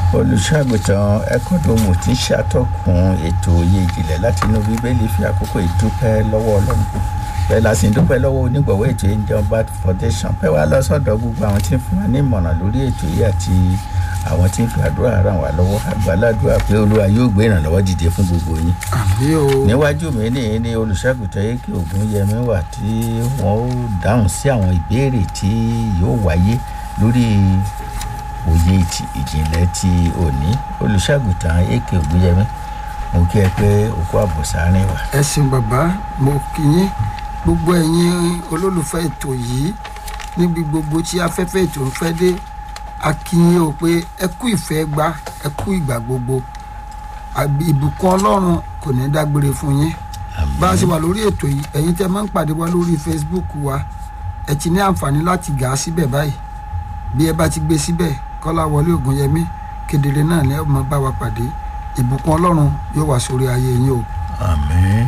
olùṣàgùtàn ẹkọdọmù tí ń ṣàtọkùn ètò òye ìjìnlẹ̀ láti inú bíbélì fi àkókò ìdúpẹ́ lọ́wọ́ ọlọ́run bẹ́ẹ̀ la sì ń dúpẹ́ lọ́wọ́ onígbọ̀wọ́ ètò angel bat foundation pẹ́ wá lọ sọ́dọ̀ gbogbo àwọn tí ń fún wa ní ìmọ̀ràn lórí ètò yìí àti àwọn tí ń fi àdúrà ràn wá lọ́wọ́ àgbàládùá pé olúwa yóò gbé ìrànlọ́wọ́ dìde fún gbogbo yín àmì o níwájú mi ní ní olùṣàgùtàn èkè ògúnyẹmí wà tí wọn ó dáhùn sí àwọn ìbéèrè tí yóò wáyé lórí òye ti- ìjìnlẹ̀ ti òní olùṣàgùtàn èkè ògúnyẹmí mo kí ẹ pé òkú àbọ̀sáárín wa ẹ ṣeun bàbá mo kí yín gbogbo ẹ̀yin olólùfẹ́ ètò yìí níbi gbogbo tí afẹ́fẹ́ ètò ń fẹ́ dé a kí yín o pé ẹ kú ìfẹ́ gbá ẹ kú ìgbà gbogbo àbí ìbùkún ọlọ́run kò ní dágbére fún yín bá a ṣe wà lórí ètò yìí ẹ̀yin tẹ́ máa ń pàdé wa lórí facebook wa ẹ ti ní àǹfààní láti gà á síbẹ̀ báyìí bí ẹ bá ti gbé síbẹ̀ kọ́lá wọlé ògùnyẹmí kedere náà ni ẹ máa bá wa pàdé ìbùkún ọlọ́run yóò wá sórí ayé yín o. àmín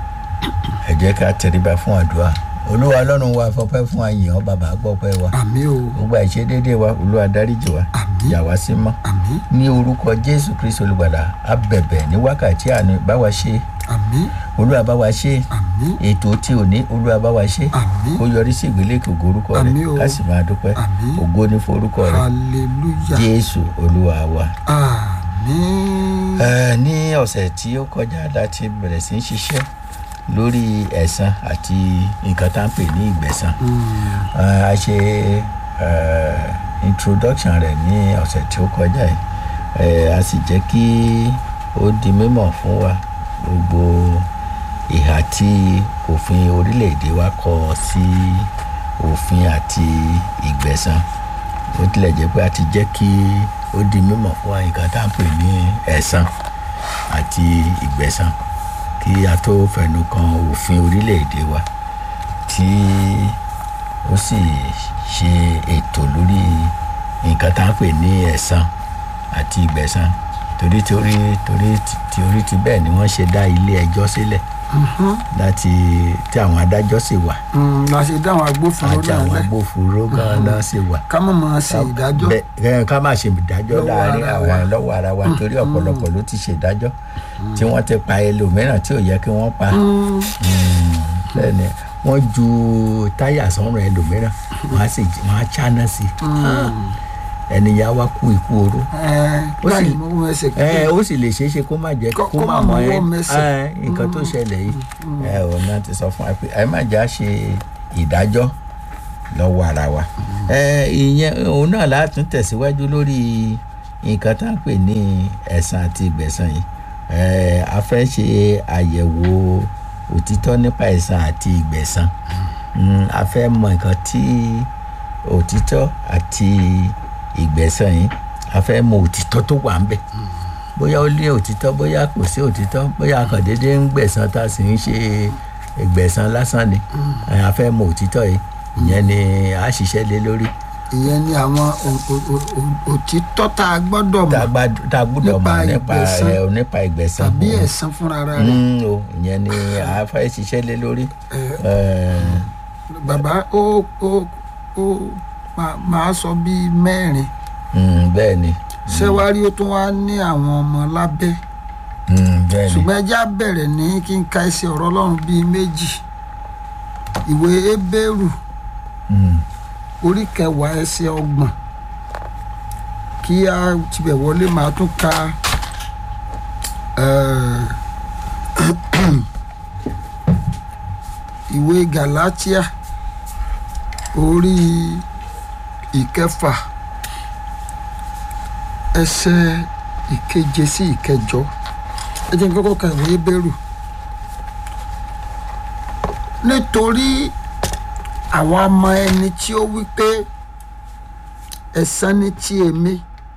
ẹ jẹ́ ká tẹríba fún àdúrà olúwa ọlọ́run wa fọpẹ́ fún àyàn bàbá gbọ́pẹ́ wa àmì o gbogbo àìṣedéédéé wa olúwa dáríjì wa Àmín. yà wá sí mọ́ àmì ní orúkọ jésù kristu olùgbàlà a bẹ̀bẹ̀ ní wákàtí àná bá wa ṣe àmì olúwa bá wa ṣe àmì ètò tí ò ní olúwa bá wa ṣe àmì kó yọrí sí ìgbélékè ògo orúkọ rẹ Àmín o. ká sì máa dúpẹ́ Àmín. ògo ní forúkọ rẹ hallelujah jésù olúwa wa. àmì Ẹ, ní ọ̀sẹ̀ tí ó kọjá láti bẹ̀rẹ̀ sí í ṣiṣẹ́ lórí ẹ̀san àti nǹkan tá à ń pè ní ìgbẹ̀san Ẹ, a ṣe ẹ, introduction rẹ̀ ní ọ̀sẹ̀ tí ó kọjá yìí Ẹ, a sì jẹ́ kí ó di mímọ̀ fún wa gbogbo ìhà tí òfin orílẹ̀-èdè wa kọ sí òfin àti ìgbẹ̀san ó tilẹ̀ jẹ́ pé a ti jẹ́ kí ó di mímọ̀ fún wa nǹkan tá à ń pè ní ẹ̀san àti ìgbẹ̀san kí a tó fẹnu kan òfin orílẹ̀-èdè wa tí ó sì ṣe ètò lórí nǹkan tá à ń pè ní ẹ̀san àti ìgbẹ̀san torí torí torí torí ti bẹ́ẹ̀ ni wọ́n ṣe dá ilé ẹjọ́ sílẹ̀ láti tí àwọn adájọ́ sì wà la ṣe dá àwọn agbófinró àti náà àwọn lẹ agbófinró gan-an sì wà ká mọ̀ máa ṣe ìdájọ́ bẹ́ẹ̀ ká má ṣe ìdájọ́ Lọ́wọ́ láàrin ara àwọn wa. lọ́wọ́ ara wa torí ọ̀pọ̀lọpọ̀ ló ti ṣe ìdájọ́ tí wọ́n ti pa ẹlòmíràn tí ò yẹ kí wọ́n pa bẹ́ẹ̀ ni wọ́n ju táyà sọ́run ẹlòmíràn wọ́n á sì wọ́n á cháná sí i ẹnìyà wa kú ikú oró Ó sì- láì mú ẹsẹ̀ ẹ ó sì lè ṣeé ṣe kó má jẹ Kó- kó kó má má mọ mọwọ́ ẹ mẹsẹ̀. ẹ, nǹkan tó ṣẹlẹ̀ yìí ẹ ò náà ti sọ fún wa pé ẹ má jà ṣe ìdájọ́ lọ́wọ́ ara wa ẹ ìyẹn òun náà látún tẹ̀síwájú lórí nǹkan tá à ń pè ní ẹ̀san àti ìgbẹ̀san yìí ẹ a fẹ́ ṣe àyẹ̀wò òtítọ́ nípa ẹ̀san àti ìgbẹ̀san Mm, a fẹ́ mọ nǹkan tí òtítọ́ àti ìgbẹ̀san yìí a fẹ́ mọ òtítọ́ tó wà ń bẹ̀ bóyá ó lé òtítọ́ bóyá kò sí òtítọ́ bóyá a kàn déédéé ń gbẹ̀san tá a sì ń ṣe ìgbẹ̀san lásán ni ẹ, a fẹ́ mọ òtítọ́ yìí ìyẹn ni a ṣiṣẹ́ lé lórí ìyẹn ni àwọn o- o- o- o- òtítọ́ tá a gbọ́dọ̀ tá a mọ̀ gbá- tá a gbúdọ̀ Nípa mọ̀ nípa ìgbẹ̀san. ẹ, nípa ìgbẹ̀san tàbí òun. ẹ̀san fúnra rẹ̀ Mm, o ìyẹn ni a fẹ́ ṣiṣẹ́ lé lórí. Ẹ, bàbá ó ó ó máa- máa sọ bíi mẹ́rin mm, bẹ́ẹ̀ ni ṣẹ́wárí ó tún wá ní àwọn ọmọ lábẹ́ Mm, bẹ́ẹ̀ ni ṣùgbọ́n ẹjẹ́ á bẹ̀rẹ̀ ní kí n ka ẹsẹ̀ ọ̀rọ̀ ọlọ́run bíi méjì ìwé ebéèrù Mm, orí kẹwàá ẹsẹ̀ ọgbọ̀n kí a tibẹ̀ wọlé máa tún ka eh, ìwé galatia orí ìkẹfà ẹsẹ̀ ìkeje sí ìkẹjọ ẹ jẹ́ n kọ́kọ́ ka ìwé bẹ́rù nítorí àwọn ọmọ ẹni tí ó wí pé ẹ̀san ni ti èmi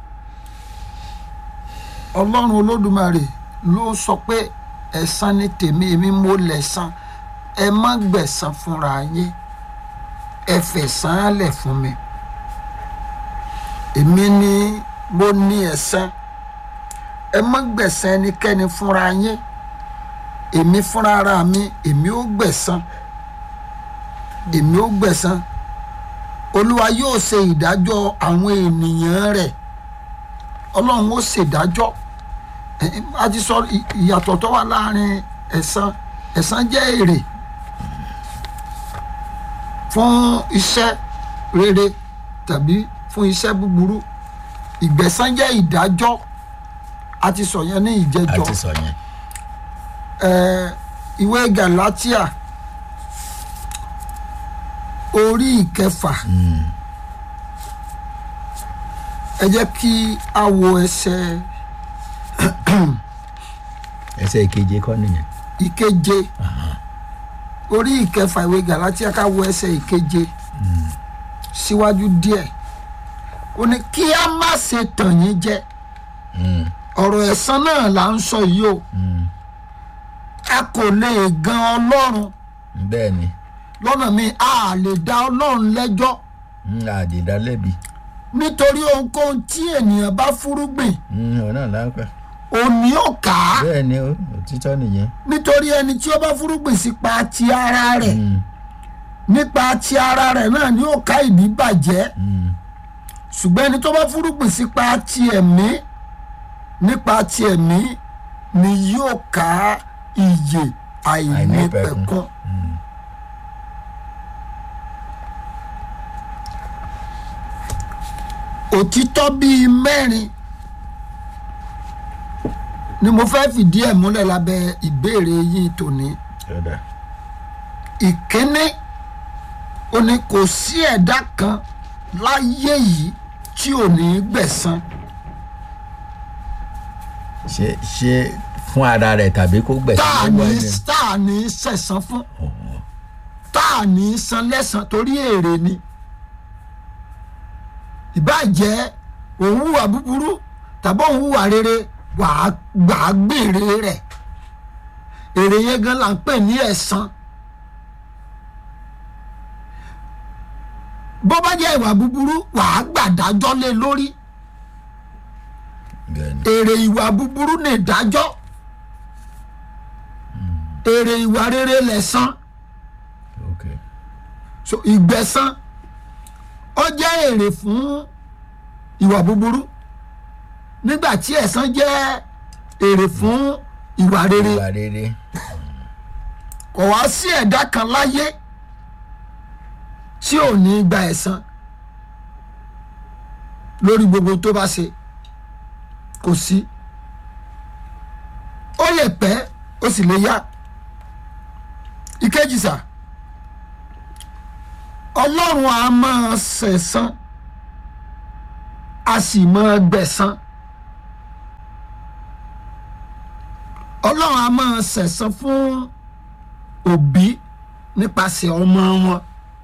ọlọ́run olódùmarè ló sọ pé ẹ̀san ni tèmi èmi mo lẹ̀san ẹ má gbẹ̀san fúnra yín ẹ fẹ̀san á lẹ̀ fún mi èmi ni mo ní ẹ̀san ẹ má gbẹ̀san ẹnikẹ́ni fúnra yín èmi fúnra ara mi èmi ó gbẹ̀san èmi ó gbẹ̀san olúwa yóò ṣe ìdájọ́ àwọn ènìyàn rẹ̀ ọlọ́run ó ṣèdájọ́ Ẹ, ẹ, a ti sọ ì- ìyàtọ̀ tó wà láàrin ẹ̀san ẹ̀san jẹ́ èrè fún iṣẹ́ rere tàbí fún iṣẹ́ búburú ìgbẹ̀san jẹ́ ìdájọ́ a ti sọ yẹn ní a ìjẹjọ́ ti sọ yẹn ẹ, ìwé galatia orí ìkẹfà ẹ jẹ́ kí a wo ẹsẹ̀ ẹsẹ̀ ìkeje kọ́ nìyẹn ìkeje orí ìkẹfà ìwé galatia ká wo ẹsẹ̀ ìkeje síwájú díẹ̀ ó ní kí a má ṣe tàn yín jẹ Mm, ọ̀rọ̀ ẹ̀san náà là ń sọ yìí o mm, a kò lè gan ọlọ́run bẹ́ẹ̀ ni lọ́nà mi a lè dá ọlọ́run lẹ́jọ́ Mm, àdìdá lẹ́bi nítorí ohunkóhun tí ènìyàn bá fúrúgbìn Mm, òun náà lápẹ́ òní ò ká bẹ́ẹ̀ ni ó òtítọ́ nìyẹn nítorí ẹni tí ó bá fúrúgbìn sípa ti ara rẹ̀ Mm, nípa ti ara rẹ̀ náà ni ó ká ìdíbàjẹ́ mm, ṣùgbọ́n ẹni tó bá fúrúgbìn sípa ti ẹ̀mí nípa ti ẹ̀mí ni yóò ká ìyè àìnípẹ̀kun. Mm. òtítọ́ bíi mẹ́rin ni mo fẹ́ fìdí ẹ̀ múlẹ̀ lábẹ́ ìbéèrè yín tòní. Yọ̀dà. ìkíní ó ní kò sí ẹ̀dá kan láyé yìí tí ò ní gbẹ̀san ṣe ṣe fún ara rẹ̀ tàbí kó tá gbẹ̀sán a lọ́wọ́ ní ẹni tá a ní sẹ̀san fún tá a ní san lẹ́san torí èrè ni ìbàjẹ́ òun hùwà búburú tàbí òun hùwà rere wàá gbàá gbèrè rẹ̀ èrè yẹn gan la ń pè ní ẹ̀san bó bá jẹ́ ìwà búburú wàá gbàdájọ́ lé lórí bẹ́ẹ̀ ni èrè ìwà búburú ní ìdájọ́ èrè ìwà rere lẹ̀san ok so ìgbẹ̀san ó jẹ́ èrè fún ìwà búburú nígbà tí ẹ̀san jẹ́ èrè fún ìwà rere ìwà rere kò wá sí ẹ̀dá kan láyé tí ò ní gba ẹ̀san lórí gbogbo tó bá ṣe kò sí ó lè pẹ́ ó sì lè yá ìkejì sà ọlọ́run a máa ṣẹ̀san a sì máa gbẹ̀san ọlọ́run a máa ṣẹ̀san fún òbí nípasẹ̀ ọmọ wọn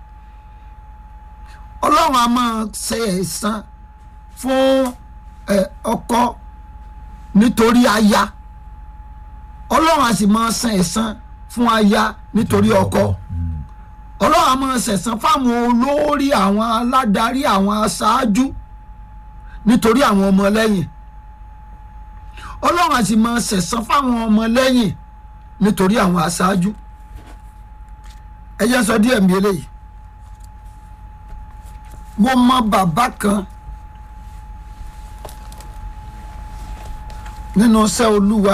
ọlọ́run a máa ṣe ẹ̀san fún ẹ, ọkọ nítorí aya ọlọ́run a sì máa san ẹ̀san fún aya nítorí ọkọ Mm, ọlọ́run a máa ṣẹ̀san fáwọn olórí àwọn aládarí àwọn aṣáájú nítorí àwọn ọmọlẹ́yìn ọlọ́run a sì máa ṣẹ̀san fáwọn ọmọlẹ́yìn nítorí àwọn aṣáájú ẹ jẹ́ n sọ díẹ̀ mi eléyìí mo mọ bàbá kan nínú iṣẹ́ olúwa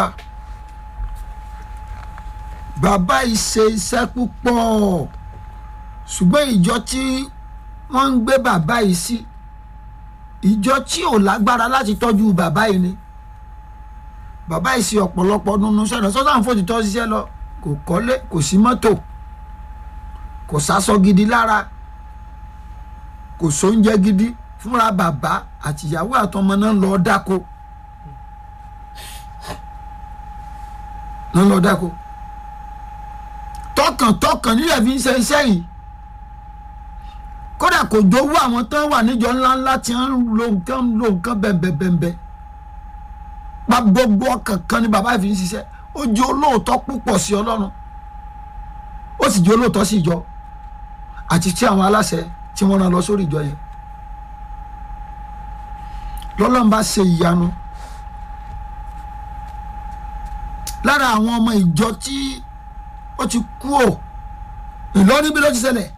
bàbá yìí ṣe iṣẹ́ púpọ̀ ṣùgbọ́n ìjọ tí wọ́n ń gbé bàbá yìí sí ìjọ tí ò lágbára láti tọ́jú bàbá yìí ni bàbá yìí ṣe ọ̀pọ̀lọpọ̀ nínú sẹ́nà sọ́sàn fòtítọ́ ṣiṣẹ́ lọ kò kọ́lé kò sí mọ́tò kò sásọ gidi lára kò sóúnjẹ gidi fúnra bàbá àtìyàwó àtọmọ náà lọ dáko náà lọ dáko tọkàntọkàn nílẹ̀ fi ń ṣe iṣẹ́ yìí kódà kò jówó àwọn tán wà níjọ ńláńlá tí wọ́n ń lo nǹkan ń lo nǹkan bẹ̀m̀bẹ̀m̀bẹ̀ pa gbogbo ọkàn kan ní bàbá yìí fi ń ṣiṣẹ́ ó jẹ́ olóòótọ́ púpọ̀ sí ọlọ́run ó sì jẹ́ olóòótọ́ sí ìjọ àti tí àwọn aláṣẹ tí wọ́n rán lọ sórí ìjọ yẹn lọ́lọ́run bá ṣe ìyanu lára àwọn ọmọ ìjọ tí ó ti kú ò Ìlọrin bí ló ti ṣẹlẹ̀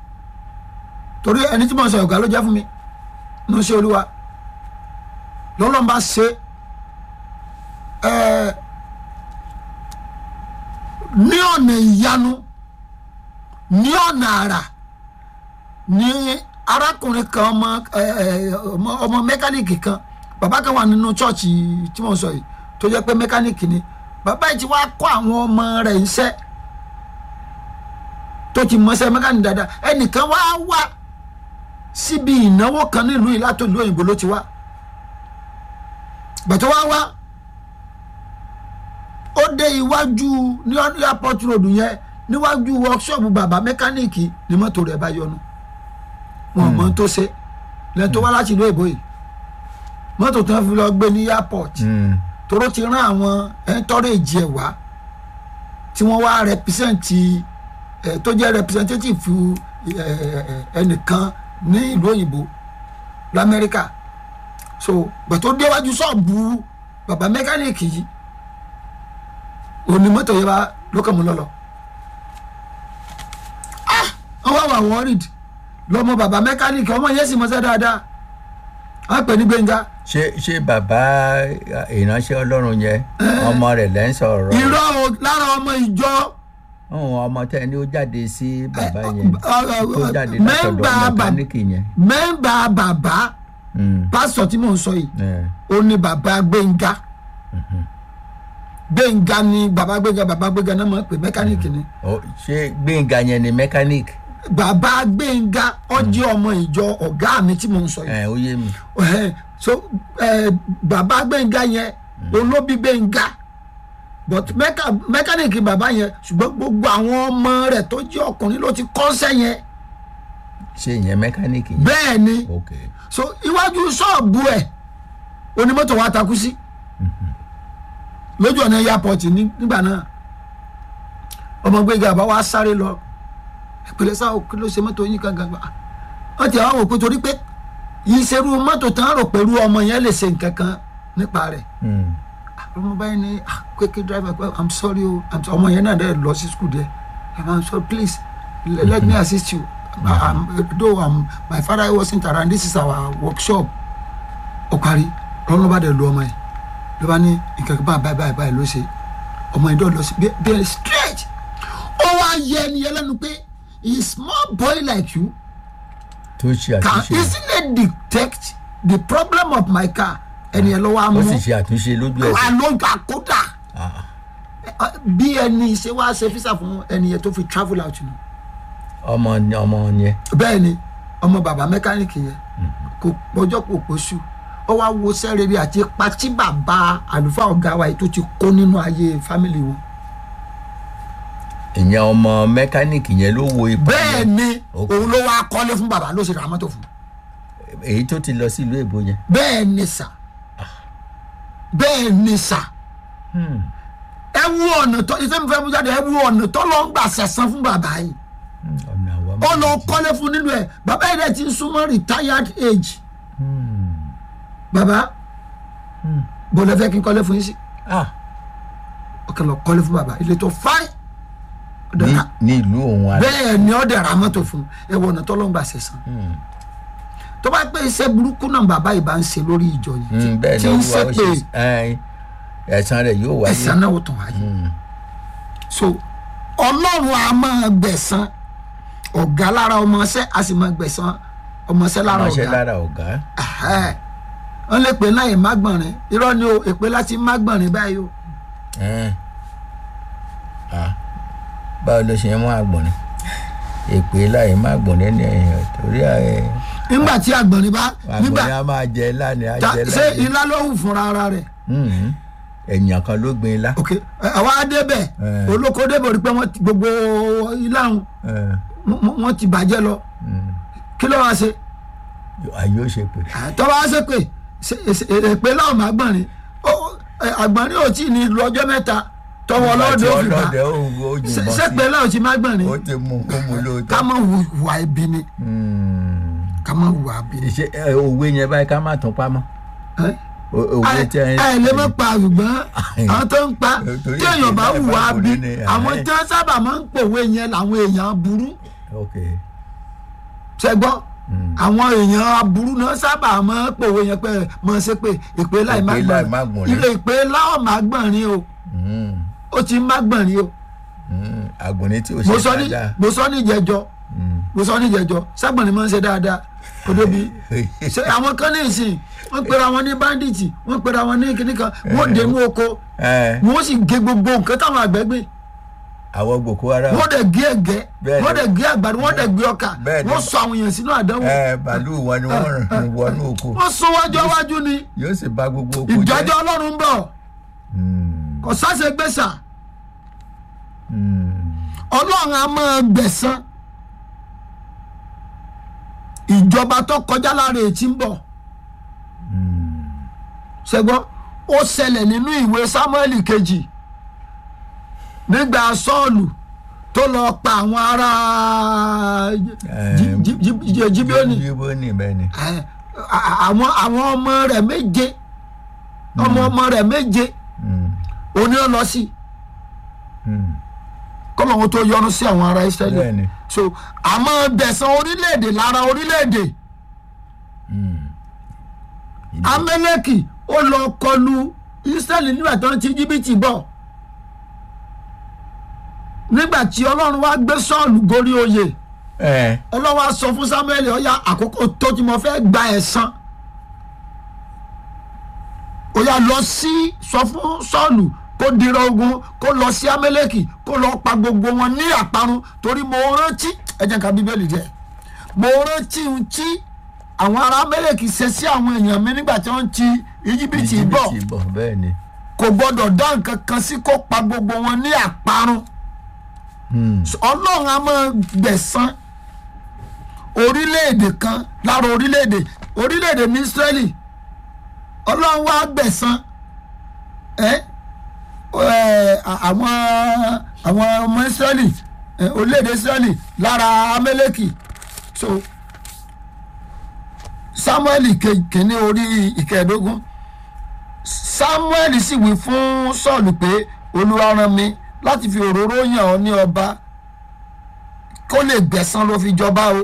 torí ẹni tí mo sọ ọ̀gá ló jẹ́ fún mi ní ṣe olúwa lọ́lọ́run bá ṣe ọ̀nà ìyanu ní ọ̀nà àrà ní arákùnrin kan ọmọ ẹ, ẹ, ọmọ ọmọ mẹkáníìkì kan bàbá kan wà nínú chọ́ọ̀chì tí mo sọ yìí tó jẹ́ pé mẹkáníìkì ni bàbá yìí ti wá kọ́ àwọn ọmọ rẹ̀ iṣẹ́ tó ti mọṣẹ́ mẹkáníìkì dáadáa ẹnìkan wá wá síbi ìnáwó kan nílùú yìí látòlú òyìnbó ló ti wá gbàtọ́ wá wá ó dé iwájú ní airport road yẹn níwájú workshop bàbá mẹkáníìkì ni mọ́tò rẹ̀ bá yọnu wọn mọ tó ṣe lẹ́yìn tó wá láti ìlú èbó yìí mọ́tò tó ń fi lọ gbé ní airport Mm. toró ti rán àwọn ẹ̀ńtọ́rẹ́jì ẹ̀ wá tí wọ́n wá rẹpísẹ́ǹtì ẹ̀ tó jẹ́ rẹpísẹ́ǹtétìfù ẹnìkan ní ìlú òyìnbó lamẹ́ríkà so gbàtó déwájú ṣọ́ọ̀bù bàbá mẹkáníìkì yìí òní mọ́tò yẹn bá lókè mú lọ́lọ́ ah wọ́n wá wà worried lọ́mọ bàbá mẹkáníìkì ọmọ yẹn sì mọ́ṣẹ́ dáadáa wọ́n pè ní gbẹ̀ngà ṣé ṣé bàbá ìránṣẹ́ ọlọ́run yẹn ọmọ rẹ̀ lẹ́ ń sọ̀rọ̀ irọ́ o lára ọmọ ìjọ ọ̀hún ọmọ tẹ́ ni ó jáde sí bàbá yẹn tó jáde látọ̀dọ̀ mẹ́ńbà bàbá mẹkáníìkì yẹn. mẹ́ńbà bàbá Mm. pásítọ̀ tí mò ń sọ yìí Eh. ó ní bàbá gbẹ̀ngà gbẹ̀ngà ni bàbá gbẹ̀ngà bàbá gbẹ̀ngà náà mọ̀ pé mẹkáníìkì ni Ó- ṣé gbẹ̀ngà yẹn ni mẹkáníìkì bàbá gbẹ̀ngà ọjọ́ ọmọ ìjọ ọ̀gá mi tí mò ń sọ yìí ẹ̀ ó yé mi. Ẹhẹ́n, so eh, bàbá gbẹ̀ngà yẹn olóbi gbẹ̀ngà but mẹka- mẹkáníìkì bàbá yẹn ṣùgbọ́n gbogbo àwọn ọmọ rẹ̀ tó jẹ́ ọkùnrin ló ti kọ́ṣẹ́ yẹn ṣé ìyẹn mẹkáníìkì yẹn. bẹ́ẹ̀ ni ok so iwájú ṣọ́ọ̀bù ẹ̀ onímọ́tò wa takú sí lójú ọ̀nà airport ní- nígbà náà ọmọ gbẹ̀ngà bá wa sáré lọ ìpìlẹ̀ sáà kí ló ṣe mọ́tò yín kankan gbà wọ́n ti àwọn wò pé torí pé ìṣerú mọ́tò tán rò pẹ̀lú ọmọ yẹn lè ṣe nǹkan kan nípa rẹ̀ Mm. ọmọ báyìí ni ah kweke driver pé i'm sorry o I'm so- ọmọ yẹn náà dẹ̀ lọ sí school there i'm sorry please le- let me assist you I- I'm, though I'm, my father wasn't around this is our workshop ó parí lọ́nà bá dẹ̀ lu ọmọ yẹn ló bá ní nǹkan kan báyìí báyìí báyìí ló ṣe ọmọ yẹn dọ̀ lọ sí bí- bí straight ó wá yẹ ẹni yẹn lẹ́nu pé a small boy like you tó ṣe can àtúnṣe easily detect the problem of my car ẹni yẹn ló wá ó mú sì ṣe àtúnṣe lójú wà ẹsẹ̀. ló ń ta kódà Ah. bí ẹni ṣe wá ṣe físà fún ẹni yẹn tó fi travel out nù ọmọ ọmọ yẹn bẹ́ẹ̀ ni ọmọ bàbá mẹkáníìkì yẹn kò pọ́jọ́ kò pọ́ṣù ó wá wo sẹ́rẹ̀rì àti ipa tí bàbá àlùfáà ọ̀gá wa yìí tó ti kó nínú ayé fámìlì wọn. ìyẹn ọmọ mẹkáníìkì yẹn ló wo ipa bẹ́ẹ̀ yẹn. ni Ok. òun ló wá kọ́lé fún bàbá ló ṣe ra mọ́tò fún èyí tó ti lọ sí ìlú èbó yẹn. bẹ́ẹ̀ ni sà bẹ́ẹ̀ ni sà Hmm. ẹ wú ọ̀nà tó ìfẹ́ mi fẹ́ mú jáde ẹ wú ọ̀nà tó lọ ń gbà sẹ̀sán fún bàbá yìí Hmm. ọ̀nà àwa ó lọ méjèèjì. kọ́lé fún nínú ẹ̀ bàbá yìí dẹ̀ ti ń súnmọ́ retired age Hmm. bàbá Hmm. bó lẹ fẹ́ kí n kọ́lé fún yín sí Ah. ọkẹ lọ kọ́lé fún bàbá ilé tó fáì ní ní ìlú òun àná. bẹ́ẹ̀ ni ó dẹ̀ ra mọ́tò fún ẹ wọ ọ̀nà tó lọ ń gbà sẹ̀sán Hmm. tó bá pé iṣẹ́ burúkú náà bàbá yìí bá ń ṣe lórí ìjọ yìí Hmm. bẹ́ẹ̀ tí ni ń olúwa ṣe ó pé ṣe ẹ̀, ẹ̀san rẹ̀ yóò wáyé. ẹ̀san náà ó tàn wáyé Hmm. so ọlọ́run a máa gbẹ̀san ọ̀gá lára ọmọọṣẹ́ a sì máa gbẹ̀san ọmọọṣẹ́ lára ránṣẹ́ ọ̀gá lára ọ̀gá. Ẹhẹ́. wọ́n lè pè náà ìmágbọ̀nrín irọ́ ni o èpè láti mágbọ̀nrín báyìí o Ẹn. Ah. báwo ló ṣe ń mú àgbọ̀nrín èpè láì má gbọ̀nrín ní ẹ̀yìn torí ẹ̀, nígbà tí àgbọ̀nrín bá nígbà àgbọ̀nrín á máa jẹ lánàá á ta- jẹ ṣé lánàá. ilá ló hù fúnra ara rẹ̀ Hmm. èèyàn kan ló gbin ilá. ok ẹ, àwa á débẹ̀ Eh. olóko débẹ̀ rí pé wọ́n ti gbogbo ilá wọn Ẹn. wọ́n ti bàjẹ́ lọ Hmm. kí ló wá ṣe ayé ó ṣe pé. tọ́wọ́ á ṣe pé ṣe- ṣe- èpè láwọn máa gbọ̀nrín Ó- ẹ, àgbọ̀nrín ò tí ì ní lọ́jọ́ mẹ́ta tọwọ́ ọlọ́dẹ ó fi bá ọlọ́dẹ ó ó Ṣe- yìnbọn ṣé pé sí láwọn ti máa gbọ̀nrín ó ti mú ó mú lóòótọ́. ká má hùwà ibi ni Hmm. ká má hùwà ibi ni. ṣe ẹ, òwe yẹn báyìí ká má tún pamọ́ Ẹ́? O- òwe tí ẹ ẹ lè má pa ṣùgbọ́n àwọn tó ń pa Torí tí èèyàn bá èpè hùwà náà bí ni, àwọn ẹ̀. tí wọ́n sábà máa ń pòwe yẹn làwọn èèyàn burú ok ṣẹgbọ́ Hmm. àwọn èèyàn aburú náà sábà máa ń pòwe yẹn pé mọ̀ ṣe pé ìpè láì má Èpè láì má gbọ̀nrín gbọ̀nrín. ilé ìpè láwọn má gbọ̀nrín o Hmm. ó ti má gbọ̀nrín o Mm, àgùnní tí ò mo ṣe sọ ní dáadáa mo sọ ní ìjẹjọ Mm. mo sọ ní ìjẹjọ ságbọ̀n ni mo ń ṣe dáadáa kò débi ṣe àwọn kan ní ìsìn wọ́n pera wọn ní bandits wọ́n pera wọn ní kíní kan wọ́n dé inú oko ẹ wọ́n sì gé gbogbo nǹkan táwọn àgbẹ̀ gbìn àwọn Boko Haram wọ́n dẹ̀ gé ẹ̀gẹ́ Bẹ́ẹ̀ ni. wọ́n dẹ̀ gé àgbàdo wọ́n dẹ̀ gbé ọkà Bẹ́ẹ̀ ni. wọ́n sọ àwọn èèyàn sínú àdánwò ẹ bàálù wọn ni wọ́n rìn wọnú oko wọ́n sún wájú wájú ni yóò sì bà gbogbo oko ìjọjọ́ ọlọ́run ń bọ̀ Mm, kò sáṣe gbèsà mm, ọlọ́run á máa gbẹ̀san ìjọba tó kọjá lára ètí ń bọ̀ mm. ṣẹgbọ́n ó ṣẹlẹ̀ nínú ìwé Sámúẹ́lì kejì nígbà Sọ́ọ̀lù tó lọ pa àwọn ará Jí- Jí- Jí- Jí- Jíbíónì Jíbíónì bẹ́ẹ̀ ni ẹ, a- àwọn àwọn ọmọ rẹ̀ méje ọmọ ọmọ rẹ̀ méje Mm, òní ó lọ sí mm. kọ́lọ́hún tó yọ́nú sí àwọn ará Ísírẹ́lì bẹ́ẹ̀ ni so àmọ́ bẹ̀sán orílẹ̀-èdè lára orílẹ̀-èdè Mm. Amẹ́lẹ́kì ó lọ kọlu Ísírẹ́lì nígbà tó ń ti Íjíbítì bọ̀ nígbà tí Ọlọ́run wá gbé Sọ́ọ̀lù gorí oyè ẹ Ọlọ́run wá sọ fún Samuel ó yá àkókò tó tí mo fẹ́ gba ẹ̀san ó yá lọ sí sọ fún Sọ́ọ̀lù kó dira ogun kó lọ sí Amẹ́lẹ́kì kó lọ pa gbogbo wọn ní àparun torí mo rántí ẹ jẹ́ ká Bíbélì jẹ́ mo rántí ohun tí àwọn ará Amẹ́lẹ́kì ṣe sí àwọn èèyàn mi nígbà tí wọ́n ti Íjíbítì bọ̀ Íjíbítì bọ̀ bẹ́ẹ̀ ni kò gbọ́dọ̀ dá nǹkan kan sí kó pa gbogbo wọn ní àparun Mm, ọlọ́run a máa gbẹ̀san orílẹ̀-èdè kan lára orílẹ̀-èdè orílẹ̀-èdè ní Ísírẹ́lì ọlọ́run wá gbẹ̀san ẹ́ ẹ́, àwọn àwọn ọmọ Ísírẹ́lì ẹ́, orílẹ̀-èdè Ísírẹ́lì lára Amẹ́lẹ́kì so Sámúẹ́lì ke- kìíní orí ìkẹẹ̀ẹ́dógún Sámúẹ́lì sì wí fún Sọ́ọ̀lù pé Olúwa rán mi láti fi òróró yàn ọ́ ní ọba kó lè gbẹ̀san ló fi jọba o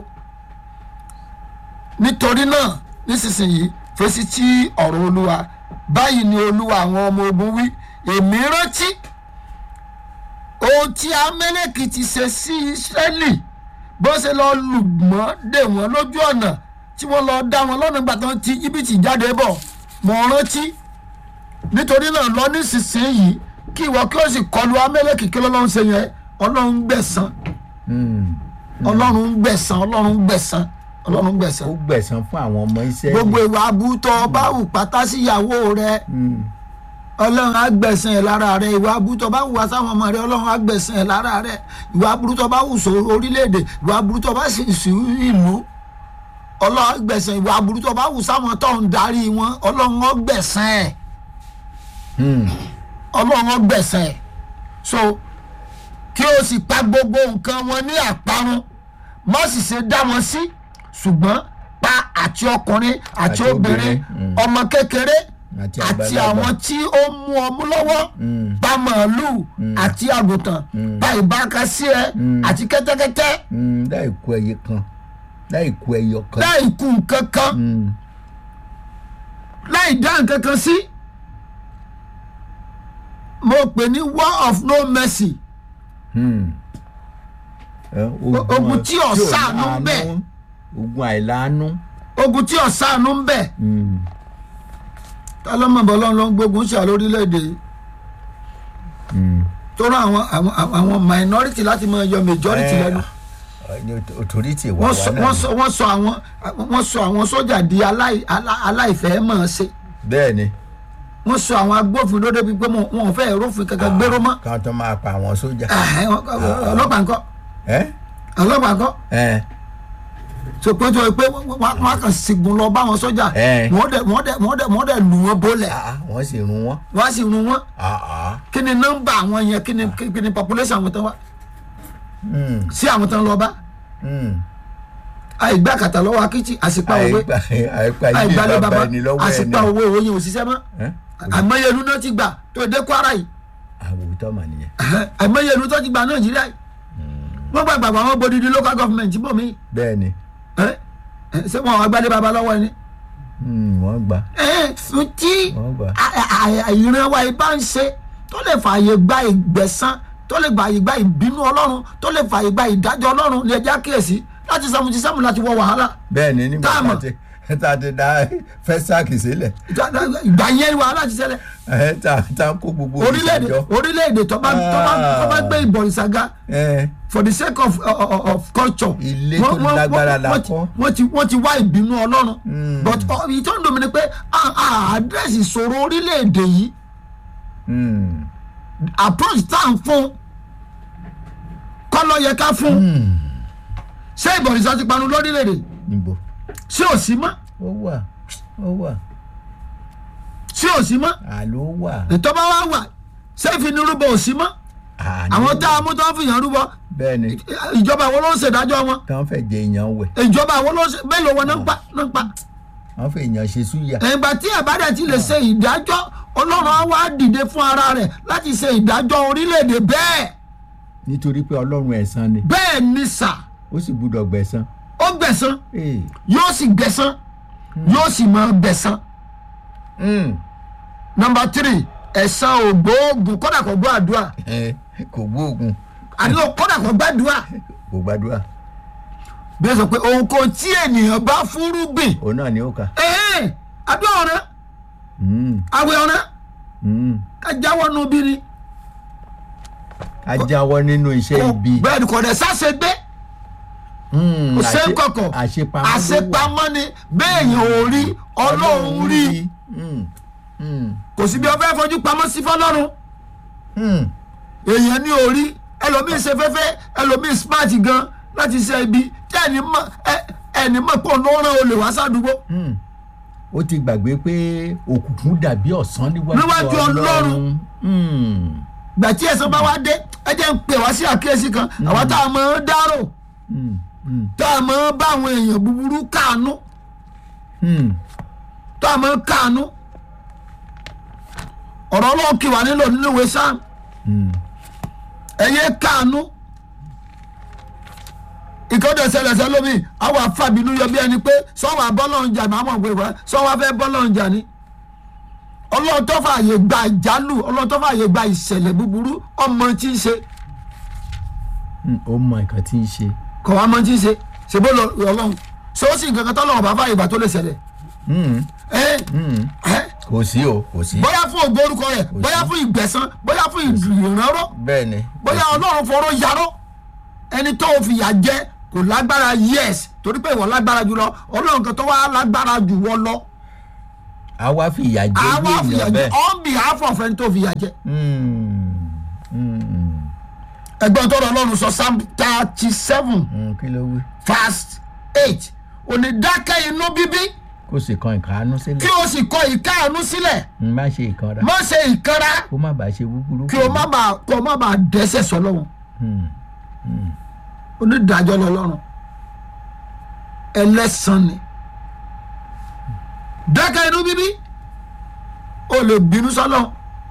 nítorí náà nísinsìnyí fèsì tí ọ̀rọ̀ olúwa báyìí ni olúwa àwọn ọmọ ogun wí èmi rántí ohun tí amẹ́lẹ́kì ti ṣe sí ìsírẹ́lì bó ṣe lọ lù mọ́ dè wọ́n lójú ọ̀nà tí wọ́n lọ dá wọn lọ́nà ìgbà tán tí jìbìtì jáde bọ̀ mọ̀ rántí nítorí náà lọ nísinsìnyí kí ìwọ kí o sì kọlu amẹ́lẹ́kì kí lọ́lọ́run ṣe yẹn ọlọ́run gbẹ̀san mm. ọlọ́run gbẹ̀san ọlọ́run gbẹ̀san ọlọ́run gbẹ̀san ó gbẹ̀san fún àwọn ọmọ Ísírẹ́lì gbogbo ìwà abútọ́ bá wù pátá síyàwó rẹ Mm, ọlọ́run á gbẹ̀san ẹ̀ lára rẹ ìwà abútọ́ bá wù wá sáwọn ọmọ rẹ ọlọ́run á gbẹ̀san ẹ̀ lára rẹ ìwà abútọ́ bá wù sọ orílẹ̀-èdè ìwà abútọ́ bá sì sí ìlú ọlọ́run á gbẹ̀san ìwà abútọ́ bá wù sáwọn tó ń darí wọn ọlọ́run á gbẹ̀san ẹ̀ mm. ọlọ́run á gbẹ̀san ẹ̀ so kí o sì pa gbogbo nǹkan wọn ní àparun má sì ṣe dá wọn sí ṣùgbọ́n pa àti ọkùnrin àti Àti obìnrin obìnrin, mm. ọmọ kékeré àti àti àgbàlagbà. àwọn tí ó mú ọmú lọ́wọ́ Mm, pa màálù àti àgùntàn pa ìbákasíẹ àti kẹ́tẹ́kẹ́tẹ́ mm, láì kú ẹyẹ kan láì kú ẹyọ kan. láì kù nǹkan kan Mm, láì dá nǹkan kan sí. mo pè ní war of no mercy mm. Ẹ, ogun tí ò ṣàánú láàánú, bẹ́ẹ̀. ogun àìláàánú. ogun tí ọ̀sánú ń bẹ̀ Mm, tálọ́mọ̀bọ̀ ọlọ́run ló ń gbógun ṣà lórílẹ̀‐èdè yìí mm. tó rán àwọn àwọn àwọn minority láti máa yọ majority Ẹ, lẹ́nu ọ- authority wà wọ́n wá sọ náà wọ́n ni. sọ wọ́n sọ àwọn wọ́n sọ àwọn sójà di aláì alá- aláìfẹ́ mọ̀ ọ́n ṣe bẹ́ẹ̀ ni wọ́n sọ àwọn agbófinró débi pé wọn wọn ò fẹ́ rófin kankan gbéró mọ́ káwọn tó máa pa àwọn sójà. Ẹ̀hẹ́, wọn- ọlọ́pàá ńkọ́ ẹ ọlọ́pàá ńkọ́ ẹ so pé tó pé wọ́n wọ́n á kàn sìgbùn lọ bá wọn sójà Ẹ. wọ́n dẹ̀ wọ́n dẹ̀ wọ́n dẹ̀ wọ́n dẹ̀ lù wọ́n bólẹ̀ ah, wọ́n sì run wọ́n. wọ́n á sì run wọ́n Ah, ah. kí ni nọ́mbà àwọn yẹn kí ni kí ni population àwọn tán wá Mm, sí àwọn tán lọ bá mm. àìgbà kàtà lọ́wọ́ akitì àsìpá òwe àìgbà àìgbà ilé àìgbàlẹ̀ bàbá bàbá ẹni lọ́wọ́ ẹni. àsìpá òwe òwe yẹn ò ṣiṣẹ́ mọ́ Ẹ? àìmọye ìlú náà ti gbà tó dé Kwara yìí àwòtọ́ mà nìyẹn. àìmọye ìlú tó ti gbà Nàìjíríà yìí wọ́n gbà gbàgbọ́ àwọn bodidi local government bò mí bẹ́ẹ̀ ni ṣé wọn àwọn agbálẹ̀ bàbá lọ́wọ́ ẹni. Mm, wọ́n gbà tí wọ́n gbà. ìran wa ibà ń ṣe tó lè fààyè gba ìgbẹ̀san tó lè fààyè gba ìbínú ọlọ́run tó lè fààyè gba ìdájọ́ ọlọ́run ní ẹja kíyèsí láti seventy seven láti wọ wàhálà bẹ́ẹ̀ ni nígbà Táàmù. tá a ti tá a ti dá fẹ́sàkì sílẹ̀ ìgbà yẹn wàhálà ti ṣẹlẹ̀ ẹ̀ tá tá a kó gbogbo orílẹ̀-èdè ìṣàjọ. orílẹ̀-èdè tó bá tó bá tó bá gbé ìbọ̀rìṣàgá ẹ̀ for the sake of of, of culture. Ilé tó Wọ́n- wọ́n- lágbára wọ́n- la wọ́n ti- kọ́. wọ́n ti wọ́n ti wá ìbínú ọlọ́run. Mm. but ọ- èyí tó ń dùn mí ni pé àdírẹ́sì ìṣòro orílẹ̀-èdè yìí mm, approach tá à ń fún kọ́ ló yẹ ká fún ṣé ìbọ̀rìṣà ti panu lórílẹ̀-èdè níbo ṣé ò sí mọ́ ó wà ó wà ṣé ò sí mọ́ àló wà. ètò bá wà wà ṣé ìfinirúbọ ò sí mọ́ àní àwọn tá a mú tó ń fìyàn rúbọ bẹ́ẹ̀ ni ìjọba wo ló ń ṣèdájọ́ wọn kàn fẹ́ jẹ èèyàn wẹ̀ ìjọba wo ló ń ṣe mélòó wọn náà ń pa náà ń pa. wọ́n fẹ́ èèyàn ṣe súyà. ẹ̀gbà tí àbádẹ́ ti lè ṣe ìdájọ́ ọlọ́run á wá dìde fún ara rẹ̀ láti ṣe ìdájọ́ orílẹ̀-èdè bẹ́ẹ̀ nítorí pé ọlọ́run ẹ̀san ni bẹ́ẹ̀ ni sà ó sì gbúdọ̀ gbẹ̀san. ó gbẹ̀san Ee, yóò sì gbẹ̀san yóò sì máa gbẹ̀san. mm, nọmba tírì ẹ̀san ògbóògùn kọ́dà kò gbọ́ àdúrà ẹ, kò gbóògùn àdúrà kọ́dà kò gbàdúrà kò gbàdúrà bí ẹ sọ pé ohunkóhun tí ènìyàn bá fúrúgbìn òun náà ni ó kà. ẹ̀ẹ́n àdúrà ọ̀rẹ́ Mm, àwẹ̀ ọ̀rẹ́ mm. ká jáwọ́ nu bí ni ká jáwọ́ nínú iṣẹ́ ibi. bẹ́ẹ̀ ni kò dẹ̀ sáṣẹ gbé. Mm, kò ṣe àṣe- kọ̀kọ̀ àṣepamọ́ ló wà. àṣepamọ́ ni béèyàn ò rí ọlọ́run rí Mm, mm, kò sí bí ọfẹ́ fojú pamọ́ sí fọlọ́run mm. èèyàn ní orí ẹlòmíín ṣe fẹ́fẹ́ ẹlòmíín smart gan láti ṣe ibi tí ẹni mọ̀ ẹ- ẹni mọ̀ pọ̀ ló rán olè wá sádùúgbò Mm. ó ti gbàgbé pé òkùnkùn dàbí ọ̀sán níwájú Níwájú Ọlọ́run. Mm, gbà tí ẹ̀sán bá wá dé ẹ jẹ́ ń pè wá sí àkíyèsí kan àwa tá a mọ̀ ọ́n dárò mm, mm, tá a mọ̀ ọ́n bá àwọn èèyàn búburú káànú mm. tá a mọ̀ ọ́n káànú ọ̀rọ̀ ọlọ́run kì wá nílò nínú ìwé sáà Mm. ẹyẹ káànú ìkọ́dọ̀ ṣẹlẹ̀ṣẹ̀ lómi àwọn afábínú yọ bí ẹni pé sọ́wọ́ abọ́lọ́run jà ní àwọn ọ̀gbìn ìwà sọ́wọ́ afẹ́ bọ́lọ́run jà ní. ọlọ́run tó fààyè gba ìjálù ọlọ́run tó fààyè gba ìṣẹ̀lẹ̀ búburú ọmọ tí ń ṣe Mm, ó mọ nǹkan tí ń ṣe. kọ̀ wá mọ tí ń ṣe ṣèbó lọ ọlọ́run sọ́ọ́sì nǹkan kan tọ́lọ́run bá fààyè gbà tó lè ṣẹlẹ̀ Mm, ẹ mm. ẹ kò sí o kò sí. bóyá fún ògo orúkọ rẹ̀ bóyá fún ìgbẹ̀san bóyá fún ìrànrọ́ bẹ́ẹ̀ ni. bóyá ọlọ́run fọ̀rọ̀ yarọ́ ẹni tó o fìyà jẹ kò lágbára yes torí pé ìwọ lágbára jù lọ ọlọ́run kan tó wá lágbára jù wọ́ lọ a wá fìyà jẹ bí àwa fìyà èèyàn jẹ bẹ́ẹ̀. on behalf of ẹni tó fìyà jẹ Mm, mm, ẹgbọ́n tó rọ ọlọ́run sọ psalm thirty seven mm, kí ló wí. verse eight òní dákẹ́ inú bíbí kó sì kan ìkànnú kí sílẹ̀. o sì kọ ìkáàánú sílẹ̀ Mm, má ṣe ìkanra. má ṣe ìkanra kó má bàa ṣe búburú. kí o má bàa kó o má bàa dẹ́ṣẹ̀ sọ́lọ́run Mm, mm. onídàájọ́ lọ́lọ́run ẹlẹ́sàn ni dákẹ́ inú bíbí o lè bínú sọ́lọ́run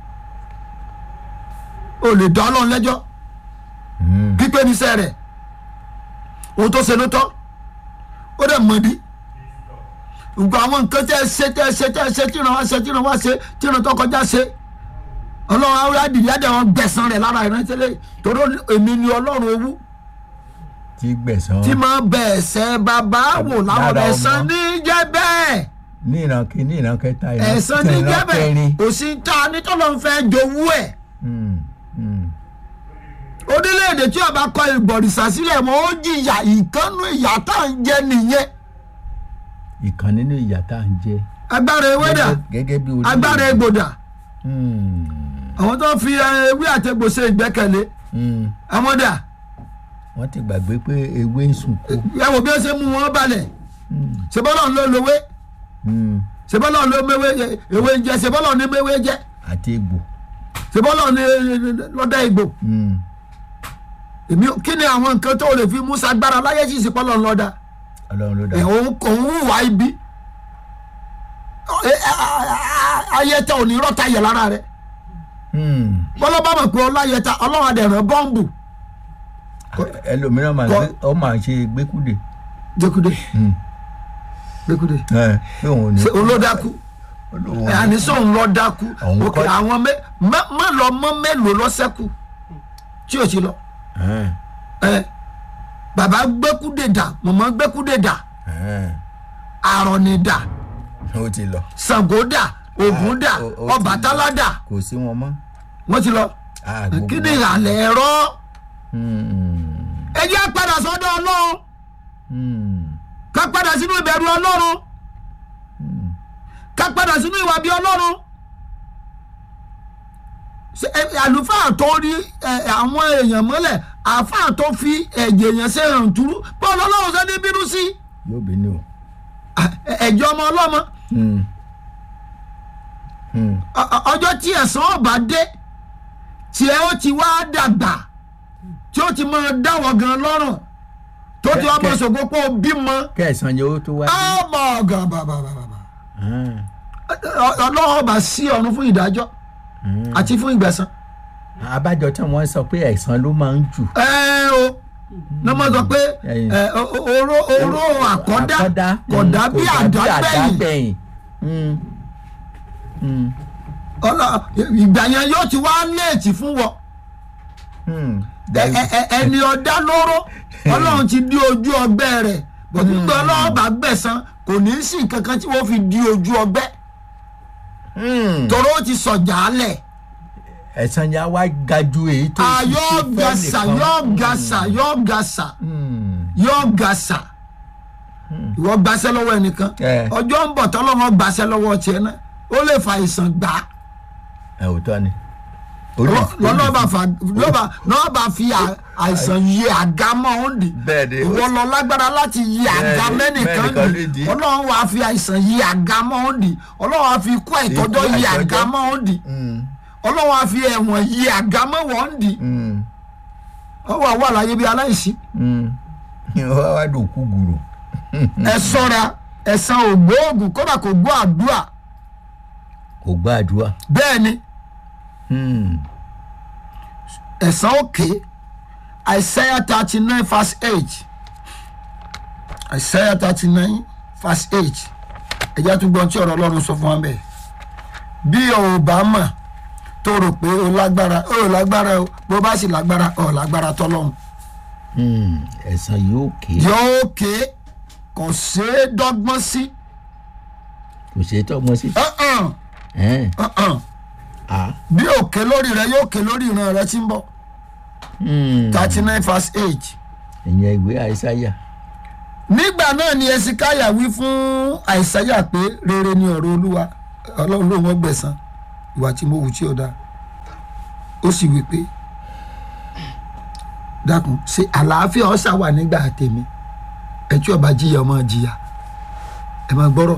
o lè dá ọlọ́run lẹ́jọ́ Mm. pípé níṣẹ́ rẹ̀ ohun tó ṣe ló tọ́ ó dẹ̀ mọ̀dí nǹkan àwọn nǹkan tẹ́ ẹ ṣe tẹ́ ẹ ṣe tẹ́ ẹ ṣe tíran wá ṣe tíran wá ṣe tíran tó kọjá ṣe ọlọ́run àwọn adìyẹ adìyẹ wọn gbẹ̀san rẹ̀ lára ìrántẹ́lẹ̀ torí èmi ni ọlọ́run owó tí gbẹ̀san. tí máa bẹ̀ ẹ̀sẹ̀ bàbá wò láwọn Lára ẹ̀san ọmọ. ní jẹ́ bẹ́ẹ̀ ní ìran kìíní ìran kẹta ìran ẹ̀san ní ìran jẹ́ bẹ́ẹ̀ kẹrin. kò sí ta nítọ́lọ́ ń fẹ́ jowú ẹ̀ Mm, mm. orílẹ̀-èdè tí ọba kọ ìbọ̀rìṣà sílẹ̀ mọ́ ó jìyà ìkànnù ìyà tá à ń jẹ nìyẹn ìkan nínú ìyà tá à ń jẹ. agbára ewédà Gẹ́gẹ́- gẹ́gẹ́ bí orí. agbára egbòdà Mm, àwọn tó fi ẹ, ewé àtẹgbò ṣe ìgbẹ́kẹ̀lé mm. àwọn dà wọ́n ti gbàgbé pé ewé ń sùn kú. ẹ wò bí ó ṣe mú wọn balẹ̀ Mm, ṣèbọ́lọ̀ ló lówé mm. ṣèbọ́lọ̀ ló méwé ewé ń jẹ ṣèbọ́lọ̀ ní méwé jẹ àti egbò. ṣèbọ́lọ̀ ní lọ́dà ìgbò Mm. èmi kí ni àwọn nǹkan tó lè fi mú sagbára láyé sì ṣèpọ́lọ̀ lọ́dà ọlọ́run ló dá. ẹ̀ òun òun hùwà ibi Ẹ, ẹ, ẹ, ayẹta ò ní rọ́ta yẹ lára rẹ̀ Mm. bọ́lá bá mọ̀ pé ọláyẹta ọlọ́run adẹ̀rẹ̀ bọ́ǹbù ẹlòmíràn máa ń Kọ- gbé ọ máa ń ṣe gbẹ́kúdè. gbẹkúdé Mm. gbẹkúdé ẹ pé òun ò ní. ṣe olódàkú olówó àní sọ̀hún lọ dákú Òun òkè kọ́- àwọn mẹ má má lọ mọ mélòó lọ́sẹ̀kù tí ò sí lọ Ẹn, ẹ bàbá gbẹ́kúdè dà mọ̀mọ́ gbẹ́kúdè dà ẹn, àrọ̀nì dà ó ti lọ ṣàngó dà ògún dà Ah, ó- ó ti ọbàtálá dà kò sí wọn mọ́ wọ́n ti lọ Ah, gbogbo kí ni wọn. ìhàlẹ̀ ẹ̀rọ Hmm, ẹ jẹ́ padà sọ́dọ̀ ọlọ́run hmm, ká padà sínú ìbẹ̀rù ọlọ́run hmm. ká padà sínú ìwà bí ọlọ́run Ṣé, ẹ, àlùfáà tó rí ẹ, àwọn èèyàn mọ́lẹ̀ àfáà tó fi ẹ̀jẹ̀ èèyàn ṣe hàn túrú bọ́ọ̀lù ọlọ́run ṣe ní bínú sí yóò bínú o. Ẹ- ẹ̀jẹ̀ ọmọ ọlọ́mọ Hmm, hmm. Ọ- ọ- ọjọ́ tí ẹ̀san ọba dé tí ẹ ó ti wá dàgbà tí ó ti máa dáwọ̀ gan lọ́rùn tó ti wá máa Kẹ- ṣògo pé ó bímọ kẹsàn-án yóò tó wá. ọmọ ọ̀gá bàbàbàbà Hmm, ọlọ́run ọba sí ọ̀run fún ìdájọ́ hmm. àti fún ìgbẹ̀san. abájọ tí wọ́n sọ pé ẹ̀san ló máa ń jù. ẹ o ní wọ́n sọ pé Ẹyin. ẹ, o- o- oró oró àkọ́dá kọ̀dá bí àdágbẹ̀yìn àdágbẹ̀yìn. Hmm, hmm, ọlọ ìgbà yẹn yóò ti wá léètì fún wọ hmm. Ẹ- ẹ- ẹ- ẹni ọ̀dá lóró ọlọ́run ti di ojú ọgbẹ́ rẹ̀ gbọ̀dúgbọ́ ọlọ́run bá gbẹ̀san kò ní í sí nǹkan kan tí wọ́n fi di ojú ọgbẹ́ Hmm. tọ́rọ ó ti sọ̀jà alẹ̀ ẹ̀san yẹn á wá ga ju èyí tó ti ṣe ayọ́ fẹ́ gàṣà nìkan. yọ́ gàṣà yọ́ gàṣà Hmm, yọ́ gàṣà ìwọ gbaṣẹ́ lọ́wọ́ ẹnìkan Ẹ. ọjọ́ ń bọ̀ tọ́lọ́wọ́ gbaṣẹ́ lọ́wọ́ tiẹ̀ náà ó lè fa àìsàn gbà á ẹ ò tọ́ ni. Orí- lọ́nà bá fa lọ́ba náà bá fi à- àìsàn yí àga mọ́ ọ́n dì bẹ́ẹ̀ ni ìwọ lọ lágbára láti yí àga Bẹ́ẹ̀ni, mẹ́nìkan mẹ́nìkan dì lè dì. ọlọ́run wàá fi àìsàn yí àga mọ́ ọ́n dì ọlọ́run wàá fi ikú àìtọ́jọ́ Ikú yí àìtọ́jọ́. àga mọ́ ọ́n dì Hmm, ọlọ́run wàá fi ẹ̀wọ̀n yí àga mọ́ wọ́n dì hmm, ọwọ́ àwọn àlàyé bíi aláìsí hmm. wá wá dòkú gùrù. ẹ sọ́ra ẹ̀sán ògbóògùn kódà kò gbọ́ àdúrà kò gbàdúrà. bẹ́ẹ̀ ni Hmm, ẹ̀sán òkè Isaiah thirty nine verse eight Isaiah thirty nine verse eight ẹ̀jẹ̀ tó gbọ́n tí ọ̀rọ̀ ọlọ́run sọ fún wa bẹ́ẹ̀ bí o ò bá mọ̀ tó rò pé o lágbára o ò lágbára o bó bá sì lágbára o ò lágbára tọ́lọ́run hmm. ẹ̀san yóò ké yóò ké kò ṣeé dọ́gbọ́n sí kò ṣe é tọ́gbọ́n sí. Uh-uh, Ẹn, uh-uh. ah, bí o ké lórí rẹ yóò ké lórí ìran rẹ tí ń bọ̀ hmm. thirty nine verse eight. ìyẹn ìwé àìsáyà. nígbà náà ni esikaya wí fún àìsáyà pé rere ni ọ̀rọ̀ olúwa ọlọ́run ló wọ́n gbẹ̀san ìwà tí mo wù tí ó dáa ó sì wí pé dákun ṣe àlàáfíà ọ̀sà wà nígbà tèmi ẹ tí ọba jìyà ọmọ jìyà ẹ máa gbọ́rọ̀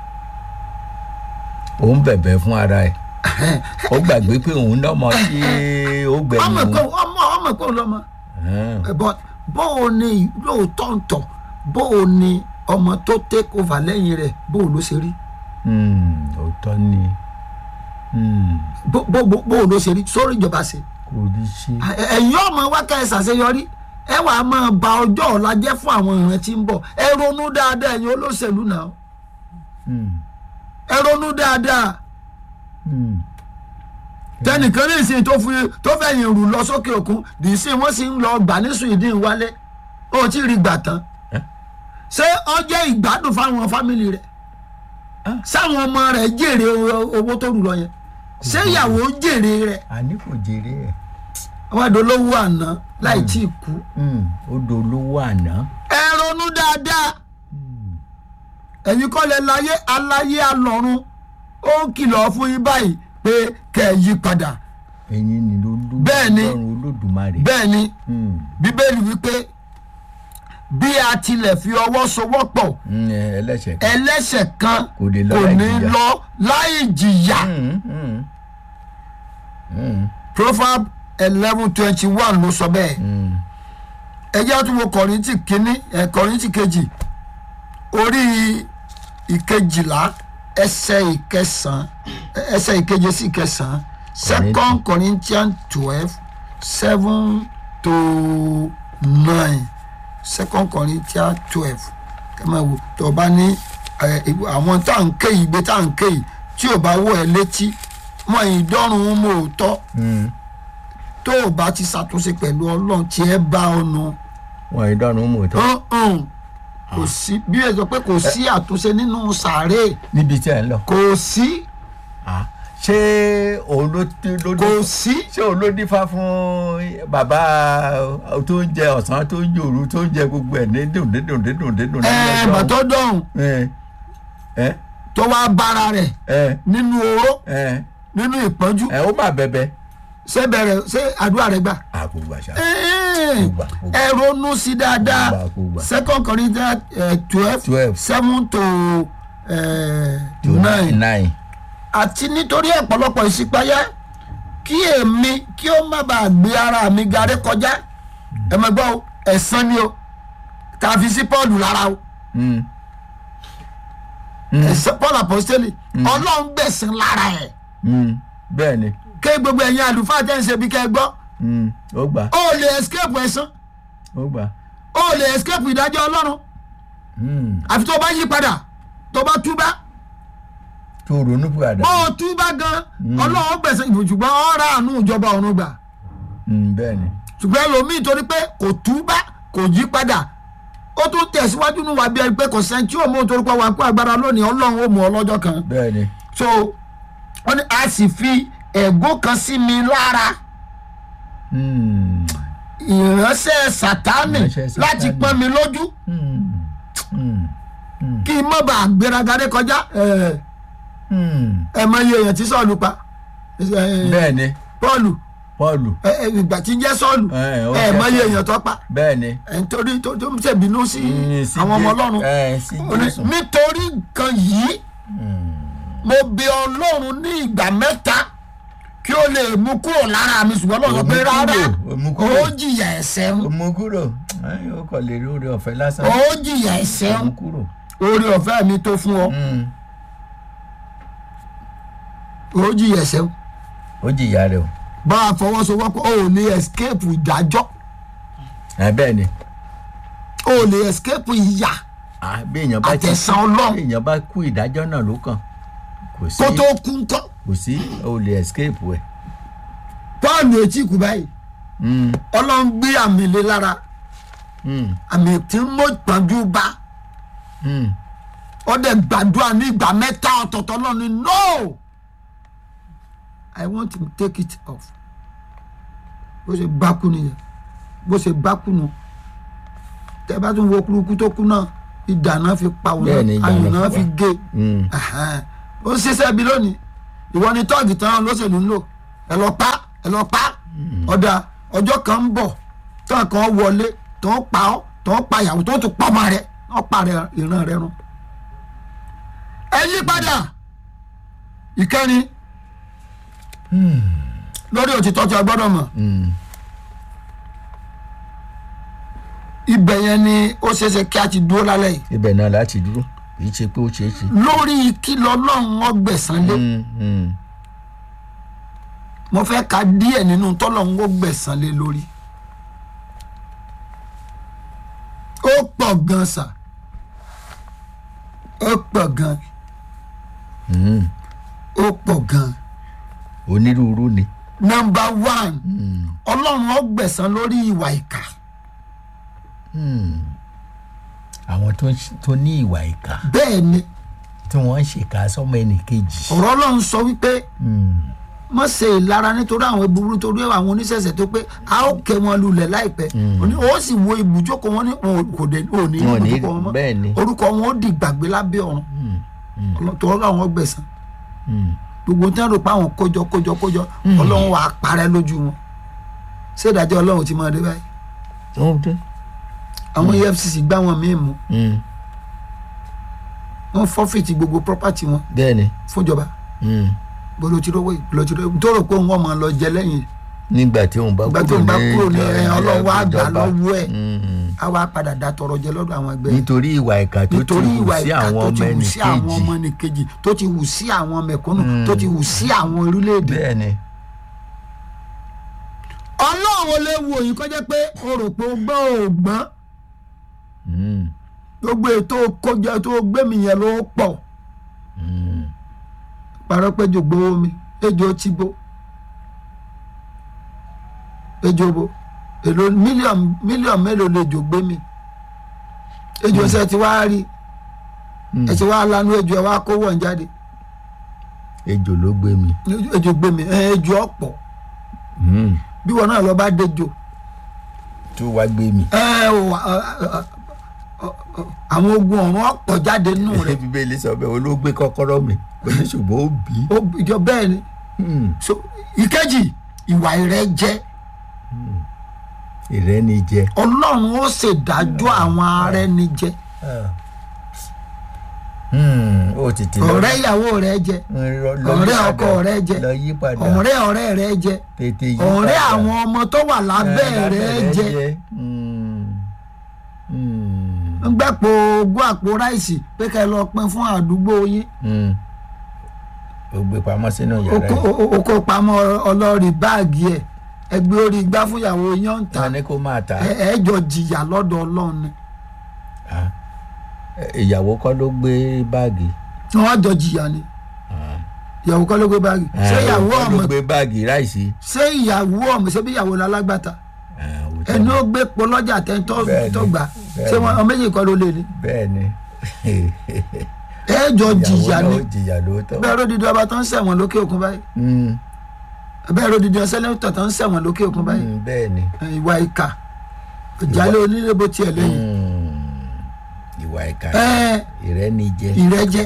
ó ń bẹ̀bẹ̀ fún ara ẹ̀ ó gbàgbé pé òun lọ́mọ tí ó gbẹ̀yìn ọmọ òun. ẹ̀kọ́ ọmọ ọmọ ẹ̀kọ́ lọ́mọ Ẹn, but bóò ni lóòótọ́ ń tọ̀ bóò ni ọmọ tó take over lẹ́yìn rẹ̀ bóò ló ṣe rí hmm, òótọ́ ni Hmm, bó bó bó- bóò ló ṣe rí sórí ìjọba ṣe. kò rí sí. ẹ̀yin ọmọ wa ká ẹ ṣàṣeyọrí ẹ wàá máa ba ọjọ́ ọ̀la jẹ́ fún àwọn ìran tí ń bọ̀ ẹ ronú dáadáa ẹ̀yin olóṣèlú náà Hmm, ẹ ronú dáadáa hmm. tẹnìkan ní ìsìn tó fi tó fẹ̀yìn rù lọ sókè òkun dì í sí wọ́n sì ń lọ gbà ní Sweden wálé ó ti rí gbà tán Eh? ṣé ó jẹ́ ìgbádùn fáwọn fámìlì rẹ̀ Ah. sáwọn ọmọ rẹ̀ jèrè o- owó tó rù lọ yẹn ṣé ìyàwó jèrè rẹ̀ àní kò jèrè ẹ̀. wọ́n á dolówó àná láì tí ì kú Hmm, ó dolówó àná. ẹ ronú dáadáa ẹ̀yin kọ́ lẹ láyé aláyé alọ́run ó ń kìlọ̀ fún yín báyìí pé kẹ́ ẹ yí padà ẹ̀yin ni ló lù Bẹ́ẹ̀ ni. Ọlọ́run olódùmarè. bẹ́ẹ̀ ni Hmm, bíbélì wípé bí a tilẹ̀ fi ọwọ́ sowọ́pọ̀ hmm, ẹ, ẹlẹ́ṣẹ̀ kan. ẹlẹ́ṣẹ̀ kan Kò lè lọ kò láì ní jìyà. lọ láì jìyà Hmm, hmm. Hmm, proverb eleven twenty one ló sọ bẹ́ẹ̀ hmm. ẹ jẹ́ tún wo kọ̀rìntì kínní ẹ̀ kọ̀rìntì kejì orí ìkejìlá ẹsẹ̀ ìkẹsàn ẹsẹ̀ ìkeje sí ìkẹsàn second corinthians twelve seven to nine second corinthians twelve kẹ́mẹ́ wo tó o bá ní ẹ, ìwé- àwọn tá à ń ké yìí gbé tá à ń ké yìí tí ò bá wọ ẹ létí mọ ìdọ́rùn ún mọ́ òótọ́ Hmm, tó o bá ti ṣàtúnṣe pẹ̀lú ọlọ́run tí ẹ bá ọ̀nà wọn ìdọ́rùn mú tó ọ̀hún kò sí bí ẹ sọ pé kò sí àtúnṣe nínú sàárè níbi tí ẹ ń lọ. kò sí Ah, ṣé òun ló ti ló kò dé sí ṣé òun ló dífá fún bàbá tó ń jẹ ọ̀sán tó ń jẹ òru tó ń jẹ gbogbo ẹ̀ ní dùn dídùn dídùn dídùn ẹ bà tó dọ̀hún ẹ ẹ tó wá bára rẹ̀ ẹ nínú oró ẹ nínú ìpọ́njú ẹ ó má bẹ̀bẹ̀. ṣé bẹ̀rẹ̀ ṣé àdúrà rẹ̀ gbà. àkógbà ṣá Ẹ́ẹ̀, gbà, kò gbà. ẹ ronú sí dáadáa Kò gbà, kò gbà. second corinthians twelve Twelve. seven to eh, nine nine. àti nítorí ọ̀pọ̀lọpọ̀ ìṣípayá kí èmi kí ó má bàa gbé ara mi garí kọjá ẹ mọ̀ gbọ́ o, ẹ̀san ni o tàfi sí paul lára o Mm. ẹ̀san paul apostoli ọlọ́run gbẹ̀sán lára ẹ̀ Mm. bẹ́ẹ̀ ni ké gbogbo ẹ̀yin àlùfáà tẹ́ ń ṣe bí kẹ́ ẹ gbọ́ Mm. ó gbà ó lè escape ẹ̀san ó gbà. ó lè escape ìdájọ́ ọlọ́run Mm. àfi tó bá yí padà tó bá túbá tó ronú padà. bó o túbá gan ọlọ́run gbẹ̀sán ṣùgbọ́n ọ̀rá àánú ìjọba ọ̀run gbà Mm, bẹ́ẹ̀ ni. ṣùgbọ́n ẹlòmíì torí pé kò túbá kò yí padà ó tún tẹ̀síwájú nínú wa bí ẹni pé kò sẹ́ni tí ó mú torí pé wà kó agbára lónìí ọlọ́run ó mú ọ lọ́jọ́ kan bẹ́ẹ̀ ni. so wọ́n ní a sì fi ẹ̀gún kan sí mi lára Mm. ìránṣẹ́ sátánì Ìránṣẹ́ Sátánì. láti pọ́n mi lójú Mm. Mm. kí n má bàa gbéraga dé kọjá ẹ̀ Mm. ẹ̀ mọ iye èèyàn tí sọ́ọ̀lù pa ẹ̀, bẹ́ẹ̀ ni pọ́ọ̀lù pọ́ọ̀lù ẹ̀, ẹ̀, ìgbà tí ń jẹ́ sọ́ọ̀lù Ẹ̀, ó ẹ̀ jẹ́ mọ iye Sọ́ọ̀lù. èèyàn tó pa bẹ́ẹ̀ ni. ẹ̀ nítorí tó tó ń ṣèbínú sí Mm, sí àwọn ọmọ Jé- ọlọ́run ẹ̀, sí Ó ní, Jésù. nítorí nǹkan yìí Mm. mo bẹ ọlọ́run ní ìgbà mẹ́ta kí ó lè mú kúrò lára mi ṣùgbọ́n lọ́sọ̀ pé Ó mú rárá kúrò, ó mú kúrò. ó jìyà ẹ̀ṣẹ̀ ń ó mú kúrò Ẹ̀, ó kàn lè rí oore ọ̀fẹ́ lásán. ó jìyà ẹ̀ṣẹ̀ ó ń mú kúrò. orí ọ̀fẹ́ mi tó fún ọ Mm. ó jìyà ẹ̀ṣẹ̀ ń ó jìyà rẹ̀ o. bá a fọwọ́sowọ́pọ̀ ó lè escape ìdájọ́ Ẹ̀, bẹ́ẹ̀ ni. ó lè escape ìyà Ah, bí èèyàn bá ti Àtẹ̀sán Ọlọ́run. bí èèyàn bá kú ìdájọ́ náà ló kàn kò sí kó tó kú ńkọ́ kò sí o lè escape ẹ̀. Pọ́ọ̀lù etí kù báyìí Mm. ọlọ́run gbé àmì lé lára Mm. àmì tí mo pọ́njú bá Mm. ó dẹ̀ gbàdúrà ní ìgbà mẹ́ta ọ̀tọ̀ọ̀tọ̀ náà ni no i want to take it off bó ṣe bá kú nìyẹn bó ṣe bá kú nù tẹ bá tún wo kúrúkú tó kú náà ìdáná fi pa òun Bẹ́ẹ̀ ni, náà ìdáná ayò náà fi fi pa. gé Mm. Ẹhẹ́n. ó ń ṣiṣẹ́ bí lónìí ìwọ ni tọ́ọ̀gì tán lọ́sẹ̀lú ń lò ẹ lọ pa ẹ lọ pa ọ̀dà ọjọ́ kan ń bọ̀ tán kan wọlé tó ń pa ọ́ tó ń pa ìyàwó tó tún pa ọmọ rẹ wọ́n pa rẹ ìran rẹ run. ẹ yí padà ìkẹrin lórí òtítọ́ tí a gbọ́dọ̀ mọ̀ Mm. ibẹ̀ yẹn ni ó ṣeéṣe kí a ti dúró lálẹ́ yìí ibẹ̀ náà láti dúró kì í ṣe pé ó ṣeé ṣe. lórí kí lọ́lọ́run ọgbẹ̀sán lé Mm. Mm. mo fẹ́ ka díẹ̀ nínú tọ́lọ́run ọgbẹ̀sán lé lórí ó pọ̀ gan sà ó pọ̀ gan Mm. ó pọ̀ gan onírúurú ni. nọmba one Mm. ọlọ́run ọgbẹ̀sán lórí ìwà ìkà Mm. àwọn tó ń ṣe- tó ní ìwà ìkà bẹ́ẹ̀ ni tí wọ́n ń ṣèkà sọ́mọ ẹnì kejì. ọ̀rọ̀ ọlọ́run sọ wípé Mm. má ṣe ìlara nítorí àwọn ìbúburú torí àwọn oníṣẹ̀ṣẹ̀ tó pé a ó kẹ́ wọn lulẹ̀ láìpẹ́ Ó ní, ó sì wo ibùjókòó wọn ní wọn kò dé ò ní Wọn ò ní- ibùjókòó wọn mọ́ bẹ́ẹ̀ ni. orúkọ wọn ó di gbàgbé lábẹ́ ọ̀run tọ́lọ́ àwọn gbẹ̀sán Mm. gbogbo tí wọn rò pé àwọn kójọ kójọ kójọ ọlọ́run wà á parẹ́ lójú wọn ṣé ìdájọ́ ọlọ́run ti máa dé báyìí ó dé. àwọn efcc gbá wọn míì mú Mm. wọn fọ́fìtì gbogbo property wọn bẹ́ẹ̀ ni. fúnjọba Mm. bolo ti rówó bolo ti rówó tó rò pé òun ọmọ lọ jẹ lẹ́yìn nígbà tí òun bá ìgbà tó kúrò ń bá ní kúrò ní ìjọ- ẹ ọlọ́run wá gbà ìjọba. lọ́wọ́ ẹ̀ Mm. á wá padà dá tọrọ jẹ lọ́dọ̀ àwọn ẹgbẹ́ rẹ̀. nítorí ìwà ìkà tó ti nítorí hù ìwà sí ìkà àwọn tó ti ọmọ hù ẹnì sí àwọn ọmọ kejì. ẹnìkejì tó ti hù sí àwọn mẹ̀kúnnù tó ti hù sí àwọn orílẹ̀-èdè. bẹ́ẹ̀ ni. ọlọ́run ò lè wo yìí kọjá pé o rò pé o gbọ́ ò gbọ́n Mm. gbogbo ètò kọjá tó gbẹ̀mí yẹn ló pọ̀ Mm. parọ́ pé jò gbowó mi ejò ti bó ejò bo èlò mílíọ̀nù mílíọ̀nù mélòó lejò gbé mi ejò ṣe ti wá rí ẹ ti wá lanu ejò ẹ wá kó wọ̀n jáde ejò ló gbé mi. ejò gbé mi ẹ ejò ọ̀pọ̀ Mm. bí wọn náà lọ bá dejò tó wá gbé mi. ẹ ò wá- ẹ, ẹ, ẹ, ẹ, àwọn ogun ọ̀run ọ̀pọ̀ jáde nínú rẹ̀ bíbélì sọ bẹ́ẹ̀ olóògbé kọ́kọ́rọ́ mi oníṣùgbọ́n ó bí. ó ìjọ bẹ́ẹ̀ ni Mm. so ìkejì ìwà ìrẹ́jẹ ìrẹ́nijẹ. ọlọ́run ó ṣèdájọ́ àwọn arẹ́nijẹ Mm. ó tètè lọ. ọ̀rẹ́ ìyàwó rẹ̀ jẹ Lọ- lọ yí ọ̀rẹ́ padà. ọkọ rẹ̀ jẹ lọ yí padà. ọ̀rẹ́ ọ̀rẹ́ rẹ̀ jẹ tètè yí ọ̀rẹ́ padà. àwọn ọmọ tó wà lábẹ́ Eh, rẹ̀ jẹ Mm. Mm. ń gbẹ́pọ̀ ogún àpò ráìsì pé ká ẹ lọ pín fún àdúgbò yín Mm. ó gbé pamọ́ sínú yàrá oko yìí. o- oko pamọ́ ọlọ́ọ̀rì báàgì ẹ̀ ẹgbẹ́ orí igbá fún ìyàwó yín ń ta wọn ní kó máa tà á. ẹ ẹ jọ jìyà lọ́dọ̀ ọlọ́run ni Ah. ìyàwó kọ́ ló gbé báàgì. wọ́n jọ jìyà ni ìyàwó kọ́ ló gbé báàgì ṣé Ah, ìyàwó kọ́ ọmọ ló gbé báàgì ráìsì. ṣé ìyàwó ọmọ ṣé bí ìyàwó lálágbàtà Ah, òótọ́ ẹni ni. ó gbé polọ́jà tẹ́ tó Bẹ́ẹ̀ni, tó gbà bẹ́ẹ̀ni. ṣé wọn ọmọ méjì kọ́ ló lé ni bẹ́ẹ̀ ni ẹ jọ ìyàwó jìyà náà ni ó jìyà lóòótọ́. bẹ́ẹ̀ lódìdí ọba tó ń ṣẹ̀wọ̀n lókè òkun báyìí Mm, bẹ́ẹ̀ lódìdí ọsẹ́lẹ́tọ̀ tó ń ṣẹ̀wọ̀n lókè òkun báyìí mm, bẹ́ẹ̀ ni. ẹ, ìwà ìkà ìjálẹ̀ onílé bó tiẹ̀ lẹ́yìn Mm, ìwà ìkà ẹ ìrẹ́nijẹ. ìrẹ́jẹ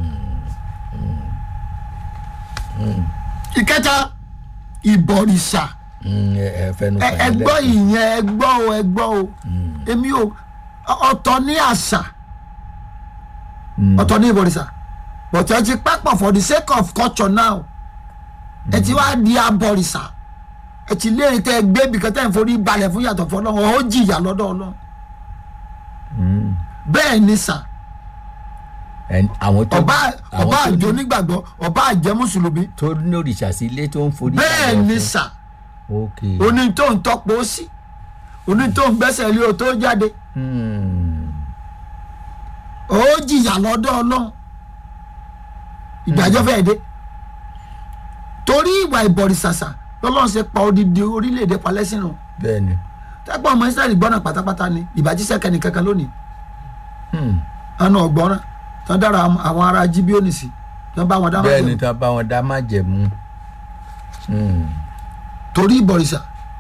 ìkẹta ìbọ̀rìṣà Mm, ẹ ẹ fẹnu ẹ kàn ẹ yín gbọ́ lẹ́kọ̀ọ́. ìyẹn ẹ gbọ́ o ẹ gbọ́ o èmi ò ọ̀tọ̀ ní àṣà Mm, ọ̀tọ̀ ní ìbọ̀rìṣà but ẹ ti pápọ̀ for the sake of culture now ẹ ti wá di abọ̀rìṣà ẹ ti léèrè tẹ ẹ gbé ibìkan tẹ ẹ ń forí balẹ̀ fún yàtọ̀ fún ọlọ́run ó jìyà lọ́dọ̀ ọlọ́run mm. bẹ́ẹ̀ ni sà Ẹn- àwọn tó ọba àwọn ọba tó àjọ ní- onígbàgbọ́ ọba àjẹ mùsùlùmí tó ní òrìṣà sí ilé tó ń forí bẹ́ẹ̀ balẹ̀ ni fún. sà ok. oní tó ń tọ́pọ̀ ó sí oní tó ń gbẹ́sẹ̀ lé o tó jáde Mm, ó jìyà lọ́dọ̀ ọlọ́run ìdájọ́ fẹ́ẹ́ dé torí ìwà ìbọ̀rìṣàṣà lọ́lọ́run ṣe pa odidi orílẹ̀-èdè palẹ́sìnù bẹ́ẹ̀ ni. tẹ́gbọ́n ọmọ israẹli gbọ́nà pátápátá ni ìbàjíṣẹ́ kẹ́ni kankan lónìí Mm, àna ọ̀gbọ́nrán tán dára àwọn ará jíbíọ́nì sí tán bá wọn dá bẹ́ẹ̀ ni májẹ̀mú tá a bá wọn dá má jẹ̀mú. Mm, torí ìbọ̀rìṣà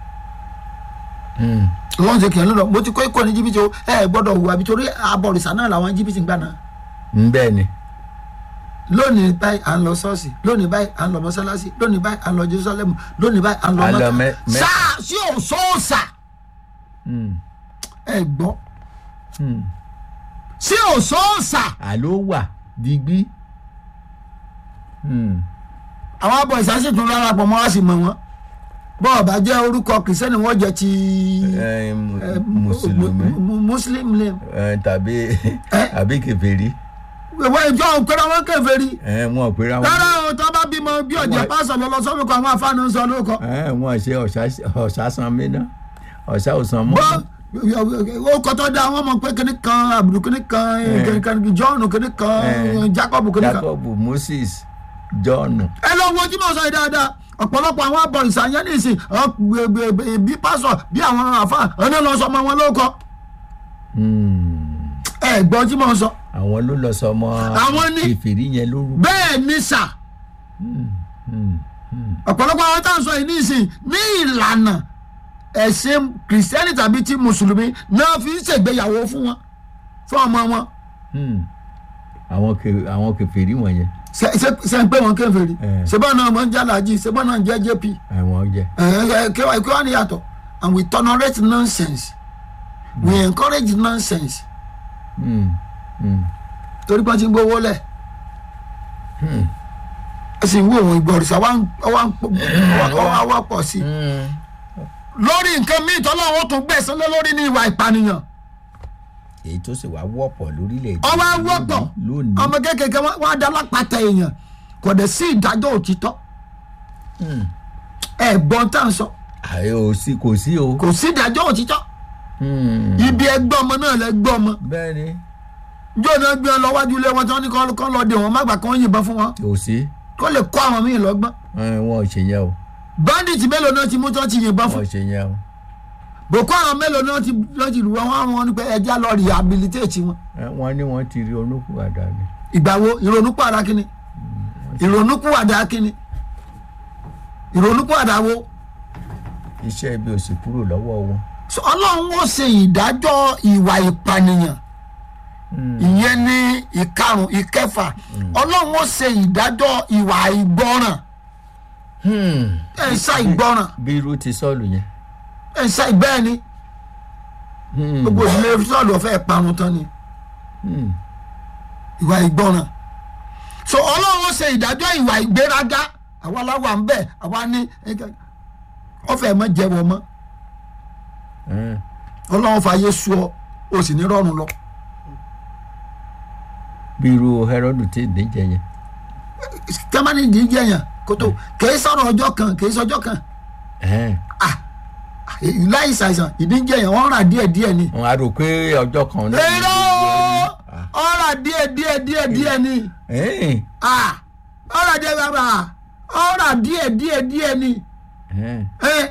mm. lọ́wọ́n ṣe kìí lọ́dọ̀ mo ti kọ́ ikọ̀ ní jìbìtì o ẹ ẹ gbọ́dọ̀ hùwà bí torí abọ̀rìṣà náà làwọn jìbìtì ń gbà náà Mm, bẹ́ẹ̀ ni. lónìí báyìí à ń lọ ṣọ́ọ̀ṣì lónìí báyìí à ń lọ mọ́sálásí lónìí báyìí à ń lọ jerusalem lónìí báyìí à ń lọ À ń lọ mọ́tà Mẹ́- Mẹ́- sáà sí òṣòòṣà Mm, ẹ gbọ́ mm. sí òṣòòṣà àló wà digbí. Mm, àwọn abọ̀rìṣà sì tún lára pọ̀ mọ́ wá sí mọ̀ wọ́n bọ́ọ̀ bá jẹ́ orúkọ kìrìsìtẹ́nì wọ́n jẹ́ ti eh, mu- eh, mùsùlùmí mu- mu- muslim name eh, tàbí Eh? àbí kèfèrí ìwọ ìjọ òkèrè wọn kèfèrí Eh, wọn ò pera wọn. rárá o tó bá bímọ bí ọ̀jẹ̀ Wọ́n- pásọ̀ lọ lọ sọ́lùkọ àwọn afáàní ń sọ lóko Eh, wọn ṣe ọ̀sá- ọ̀sá san mí ná ọ̀sá ò san mọ́. bọ́ ó kọ́tọ́ da àwọn ọmọ pé kíní kan àbùdù kíní kan Eh. kíní kan john kíní kan Eh. jacob kíní kan jacob moses john. ẹ lọ wo tí mo sọ yìí dáadáa ọ̀pọ̀lọpọ̀ àwọn abọ̀rìṣà yẹn ní ìsìn ọ, gbè- gbè- gbè- bí pásọ̀ bí àwọn àfa ọ̀nà lọ sọ ọmọ wọn lóko Mm, ẹ gbọ́ tí mo sọ àwọn ló lọ sọ ọmọ Àwọn ní- kèfèrí yẹn lórúkọ. bẹ́ẹ̀ ni sà Mm, mm, mm. ọ̀pọ̀lọpọ̀ àwọn táwọn sọ yìí ní ìsìn ní ìlànà ẹ̀sìn kìrìsìtẹ́nì tàbí ti mùsùlùmí náà fi ń ṣègbéyàwó fún wọn fún ọmọ wọn Mm. àwọn kè- àwọn kèfèrí wọ̀nyẹn ṣe ṣe- ṣe ń pè wọn kèfèrí Eh. ṣebọn náà wọn ń jálàjì ṣebọn náà ń jẹ jp àwọn jẹ. ẹ ẹ kí wàá kí wàá ní yàtọ̀ and we tolerate nonsense we encourage nonsense Mm, mm, torí pé wọ́n ti ń gbowó lẹ̀ mm. ẹ sì ń wo òun ìgbọ̀rìṣà wá ń wá ń pọ̀ wá wá pọ̀ sí i Mm. lórí nǹkan míì tọ́lọ́ wọn tún gbẹ̀sán lé lórí ní ìwà ìpànìyàn èyí tó sì wá wọ́pọ̀ lórílẹ̀‐èdè ọwọ́ wọ́pọ̀ lónìí. ọmọ kékeré wọn á dá lápáta èèyàn kò dẹ̀ sí ìdájọ́ òtítọ́ Mm. ẹ gbọ́n tá à ń sọ àyè ò sí kò sí o. kò sí ìdájọ́ òtítọ́ Mm. ibi ẹgbẹ́ ọmọ náà lẹ gbọ́ ọmọ bẹ́ẹ̀ ni njọ́ náà gbé ọ lọ wájú ilé wọn tí wọ́n ní kọ́ lọ dé wọn má gbà kán yìnbọn fún wọn kò sí kó lè kọ́ àwọn míì lọ́gbọ́n Eh, wọn ò ṣe yẹn o bandit mélòó náà ti mú tó ti yìnbọn fún wọ́n ṣe yẹn o boko haram mélòó náà ti lọ́ ti lù wọ́n wọ́n wọ́n ní pé ẹja lọ rehabilitate wọn Ẹ, wọ́n ní wọ́n ti rí olókùwàdà ni ìgbà wo ìrònúpìwàdà kínni ìrònúpìwàdà kínni ìrònúpìwàdà wo iṣẹ́ ibi ò sì kúrò lọ́wọ́ wọn. So, ọlọ́run ó ṣe ìdájọ́ ìwà ìpànìyàn ìyẹn ní ìkarùn ìkẹfà ọlọ́run ó ṣe ìdájọ́ ìwà ìgbọràn Hmm. ẹ̀ ń ṣá ìgbọràn bí irú ti sọ́ọ̀lù yẹn. ẹ̀ ń ṣá ìbẹ́ẹ̀ ni Hmm. gbogbo ìdílé sọ́ọ̀lù ọ̀fẹ́ parun tán ni Hmm. ìwà ìgbọràn so ọlọ́run ó ṣe ìdájọ́ ìwà ìgbéraga àwa aláwa ń bẹ̀ àwa ní ọ̀fẹ́ mọ́ jẹ́wọ́ mọ́ Hmm. ọlọ́run fàyè sú ọ o sì ní rọrùn lọ bí irú Hẹ́rọ́dù tí ìdíje yẹn. tẹ́mánì ìdíje yẹn kótó kìí sọ̀rọ̀ ọjọ́ kan kìí sọjọ́ kan Ẹ̀hẹ́n. láì ṣàìsàn ìdíje yẹn wọ́n rà díẹ̀ díẹ̀ ni. wọn á rò pé ọjọ́ kan náà. èrò ọ̀rà díẹ̀ díẹ̀ díẹ̀ díẹ̀ ni Ẹ̀hẹ́n. Ah, ọ̀rà díẹ̀ bàbà ọ̀rà díẹ̀ díẹ̀ díẹ̀ ni Ẹ̀hẹ́n. Eh,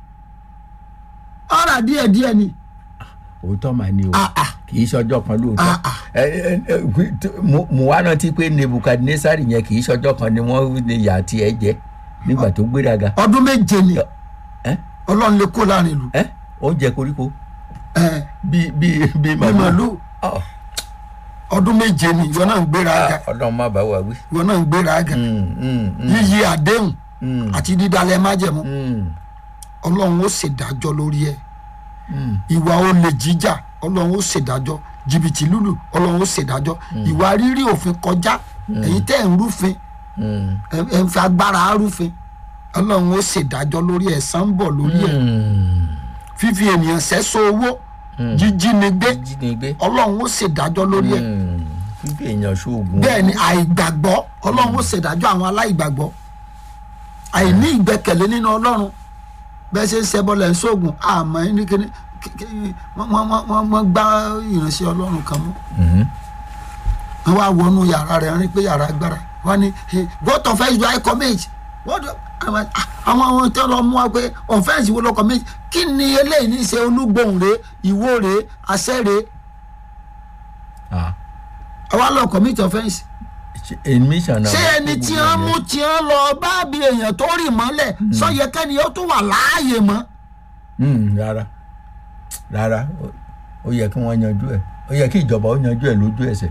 ọ̀rà díẹ̀ díẹ̀ ni. òótọ́ mà ni o Ah, ah. kì í ṣọjọ́ kan lóòótọ́ Ah, ah. Ẹ, ẹ, ẹ, mo- mo wá rántí pé Nebukadnesari yẹn kì í ṣọjọ́ kan ni wọ́n ní ìyá tiẹ̀ jẹ nígbà tó gbéraga ọdún méje ni Ẹ́? ọlọ́run lè kó láàrin ìlú. Ẹ́? oúnjẹ koríko Eh, bí bí bí bí màlúù Ọ̀, ọdún méje ni ìwọ náà ń gbéra aga ah, Ọlọ́run má bá wa wí. ìwọ náà ń gbéra aga Mm, mm, mm, yíyí àdéhùn mm, àti dídalẹ̀ májẹ̀mú mm, ọlọ́run ó ṣèdájọ́ lórí ẹ̀ mm. ìwà olè jíjà ọlọ́run ó ṣèdájọ́ jìbìtì lùlù ọlọ́run ó ṣèdájọ́ ìwà rírí òfin kọjá ẹ̀yin tẹ́ ẹ̀ ń rúfin Mm, ẹ̀ ẹ̀ ń fi agbára rúfin ọlọ́run ó ṣèdájọ́ lórí ẹ̀san ń bọ̀ lórí ẹ̀ mm. fífi ènìyàn sẹ́sọ owó jíjínigbé jínigbé ọlọ́run ó ṣèdájọ́ lórí ẹ̀ Mm, fífi èèyàn ṣoògùn bẹ́ẹ̀ ni àìgbàgbọ́ ọlọ́run ó ṣèdájọ́ àwọn aláìgbàgbọ́ àìní ìgbẹ́kẹ̀lé nínú ọlọ́run bẹ́ẹ̀ ṣe ń ṣẹbọ lẹ̀ ń ṣoògùn àmọ́ ẹni kíní kí- kí- wọ́n- wọ́n wọ́n- wọ́n- wọ́n gbá ìránṣẹ́ ọlọ́run kan mú Mhm. wọ́n wá wọnú yàrá rẹ̀ rí pé yàrá agbára wọ́n ní "Hey, what offence do I commit What do- àwọn àwọn àwọn tí wọ́n lọ mú wa pé offence wo ló commit kí ni eléyìí ní í ṣe olúgbòhùn rẹ̀ ìwó rẹ̀ àṣẹ rẹ̀ Ah, àwa lọ commit offence. ṣe- admission náà ṣé ẹni tí wọ́n mú tí wọ́n lọ bá bí èèyàn tó rì mọ́lẹ̀ sọ́yẹ kẹ́ni ó tún wà láàyè mọ́. Mm, rárá rárá ó- ó yẹ kí wọ́n yanjú ẹ̀ ó yẹ kí ìjọba ó yanjú ẹ̀ lójú ẹsẹ̀.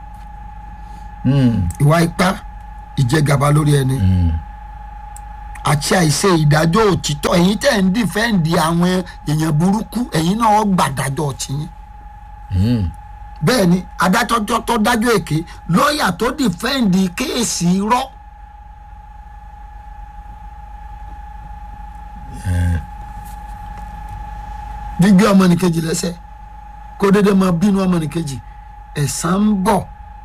Mm, ìwà ipá ìjẹgàba lórí ẹni mm. àti àìṣe ìdájọ́ òtítọ́ ẹ̀yin tẹ̀ ń dìfẹ́ǹdì àwọn èèyàn burúkú ẹ̀yin náà gbàdájọ́ tiyín. Mm. bẹ́ẹ̀ ni adájọ́ tó dájọ́ èké lọ́ọ̀yà tó dìfẹ́ǹdì kéèsì irọ́. gbígbé ọmọnìkejì lẹ́sẹ̀ kó dédé máa bínú ọmọnìkejì ẹ̀san ń bọ̀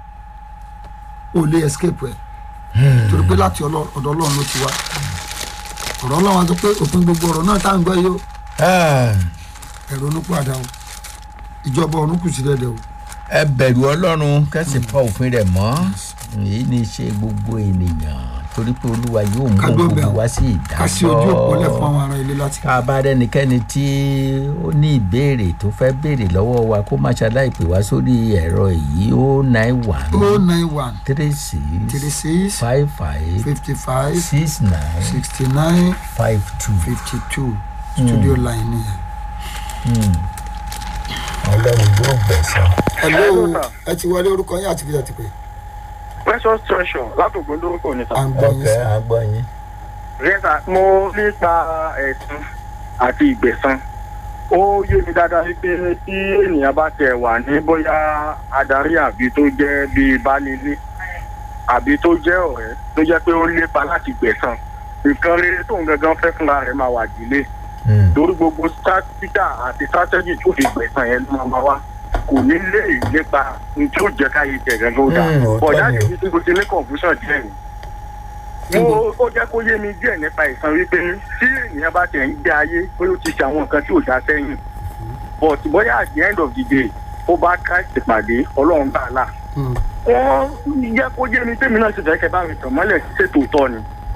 ò lè escape ẹ̀ torí pé láti ọlọ́- ọ̀dọ̀ ọlọ́run ló ti wá ọ̀rọ̀ ọlọ́run á sọ pé òpin gbogbo ọ̀rọ̀ náà tá à ń gbọ́ yìí ó Ah, ẹ̀rọ onúpàdà o ìjọba ọ̀run kù sí dẹ́dẹ́ o. ẹ bẹ̀rù ọlọ́run kẹ́sì pa òfin rẹ̀ mọ́ èyí ni ṣe gbogbo ènìyàn torí pé olúwa yóò mú Ká dó bẹ̀ gbogbo o. wá sí ká sí ojú òpó lẹ̀ fún ìdájọ́ àwọn ará ilé láti. ká bá rẹ́nikẹ́ni tí ó ní ìbéèrè tó fẹ́ béèrè lọ́wọ́ wa kó má ṣaláì pè wá sórí ẹ̀rọ yìí ó nine one o nine one three six three six five five fifty five six nine sixty nine five two. fifty two studio line nìyẹn. ọlọ́run yóò gbẹ̀san. hello Hello, sir. ẹ ti wọlé orúkọ yín àti fìyà ti pè precious treasure látògbó lórúkọ ní à sá. ń gbọ́ yín ọkẹ́ sí. àgbọ̀ yín. rẹ́sà mo nípa ẹ̀sùn àti ìgbẹ̀san ó yé mi dáadáa wípé tí ènìyàn bá tẹ̀ wà ní bóyá adarí àbí tó jẹ́ bíi baálé àbí tó jẹ́ ọ̀rẹ́ tó jẹ́ pé ó ń lépa láti gbẹ̀san nǹkan rere tóun gangan fẹ́ fúnra rẹ̀ máa wà dílé Mm. torí gbogbo títà àti strategy tó fi gbẹ̀san yẹn ló máa wá kò ní lè lépa ní tí ó jẹ́ káyé tẹ̀ gangan ó dà Mm, òótọ́ bọ̀dá ni o. yìí tí mo ti ní confusion díẹ̀ ni mo ó jẹ́ kó yé mi díẹ̀ nípa ìsan wípé tí ènìyàn bá tẹ̀ ń gbé ayé pé ó ti ṣe àwọn nǹkan tí ò dá sẹ́yìn but bóyá at the end of the day ó bá Christ pàdé ọlọ́run gbà là Mm. wọ́n jẹ́ kó yé mi tèmi náà ti fẹ́ kẹ́ bá mi tàn mọ́lẹ̀ sí ṣètò tọ́ ni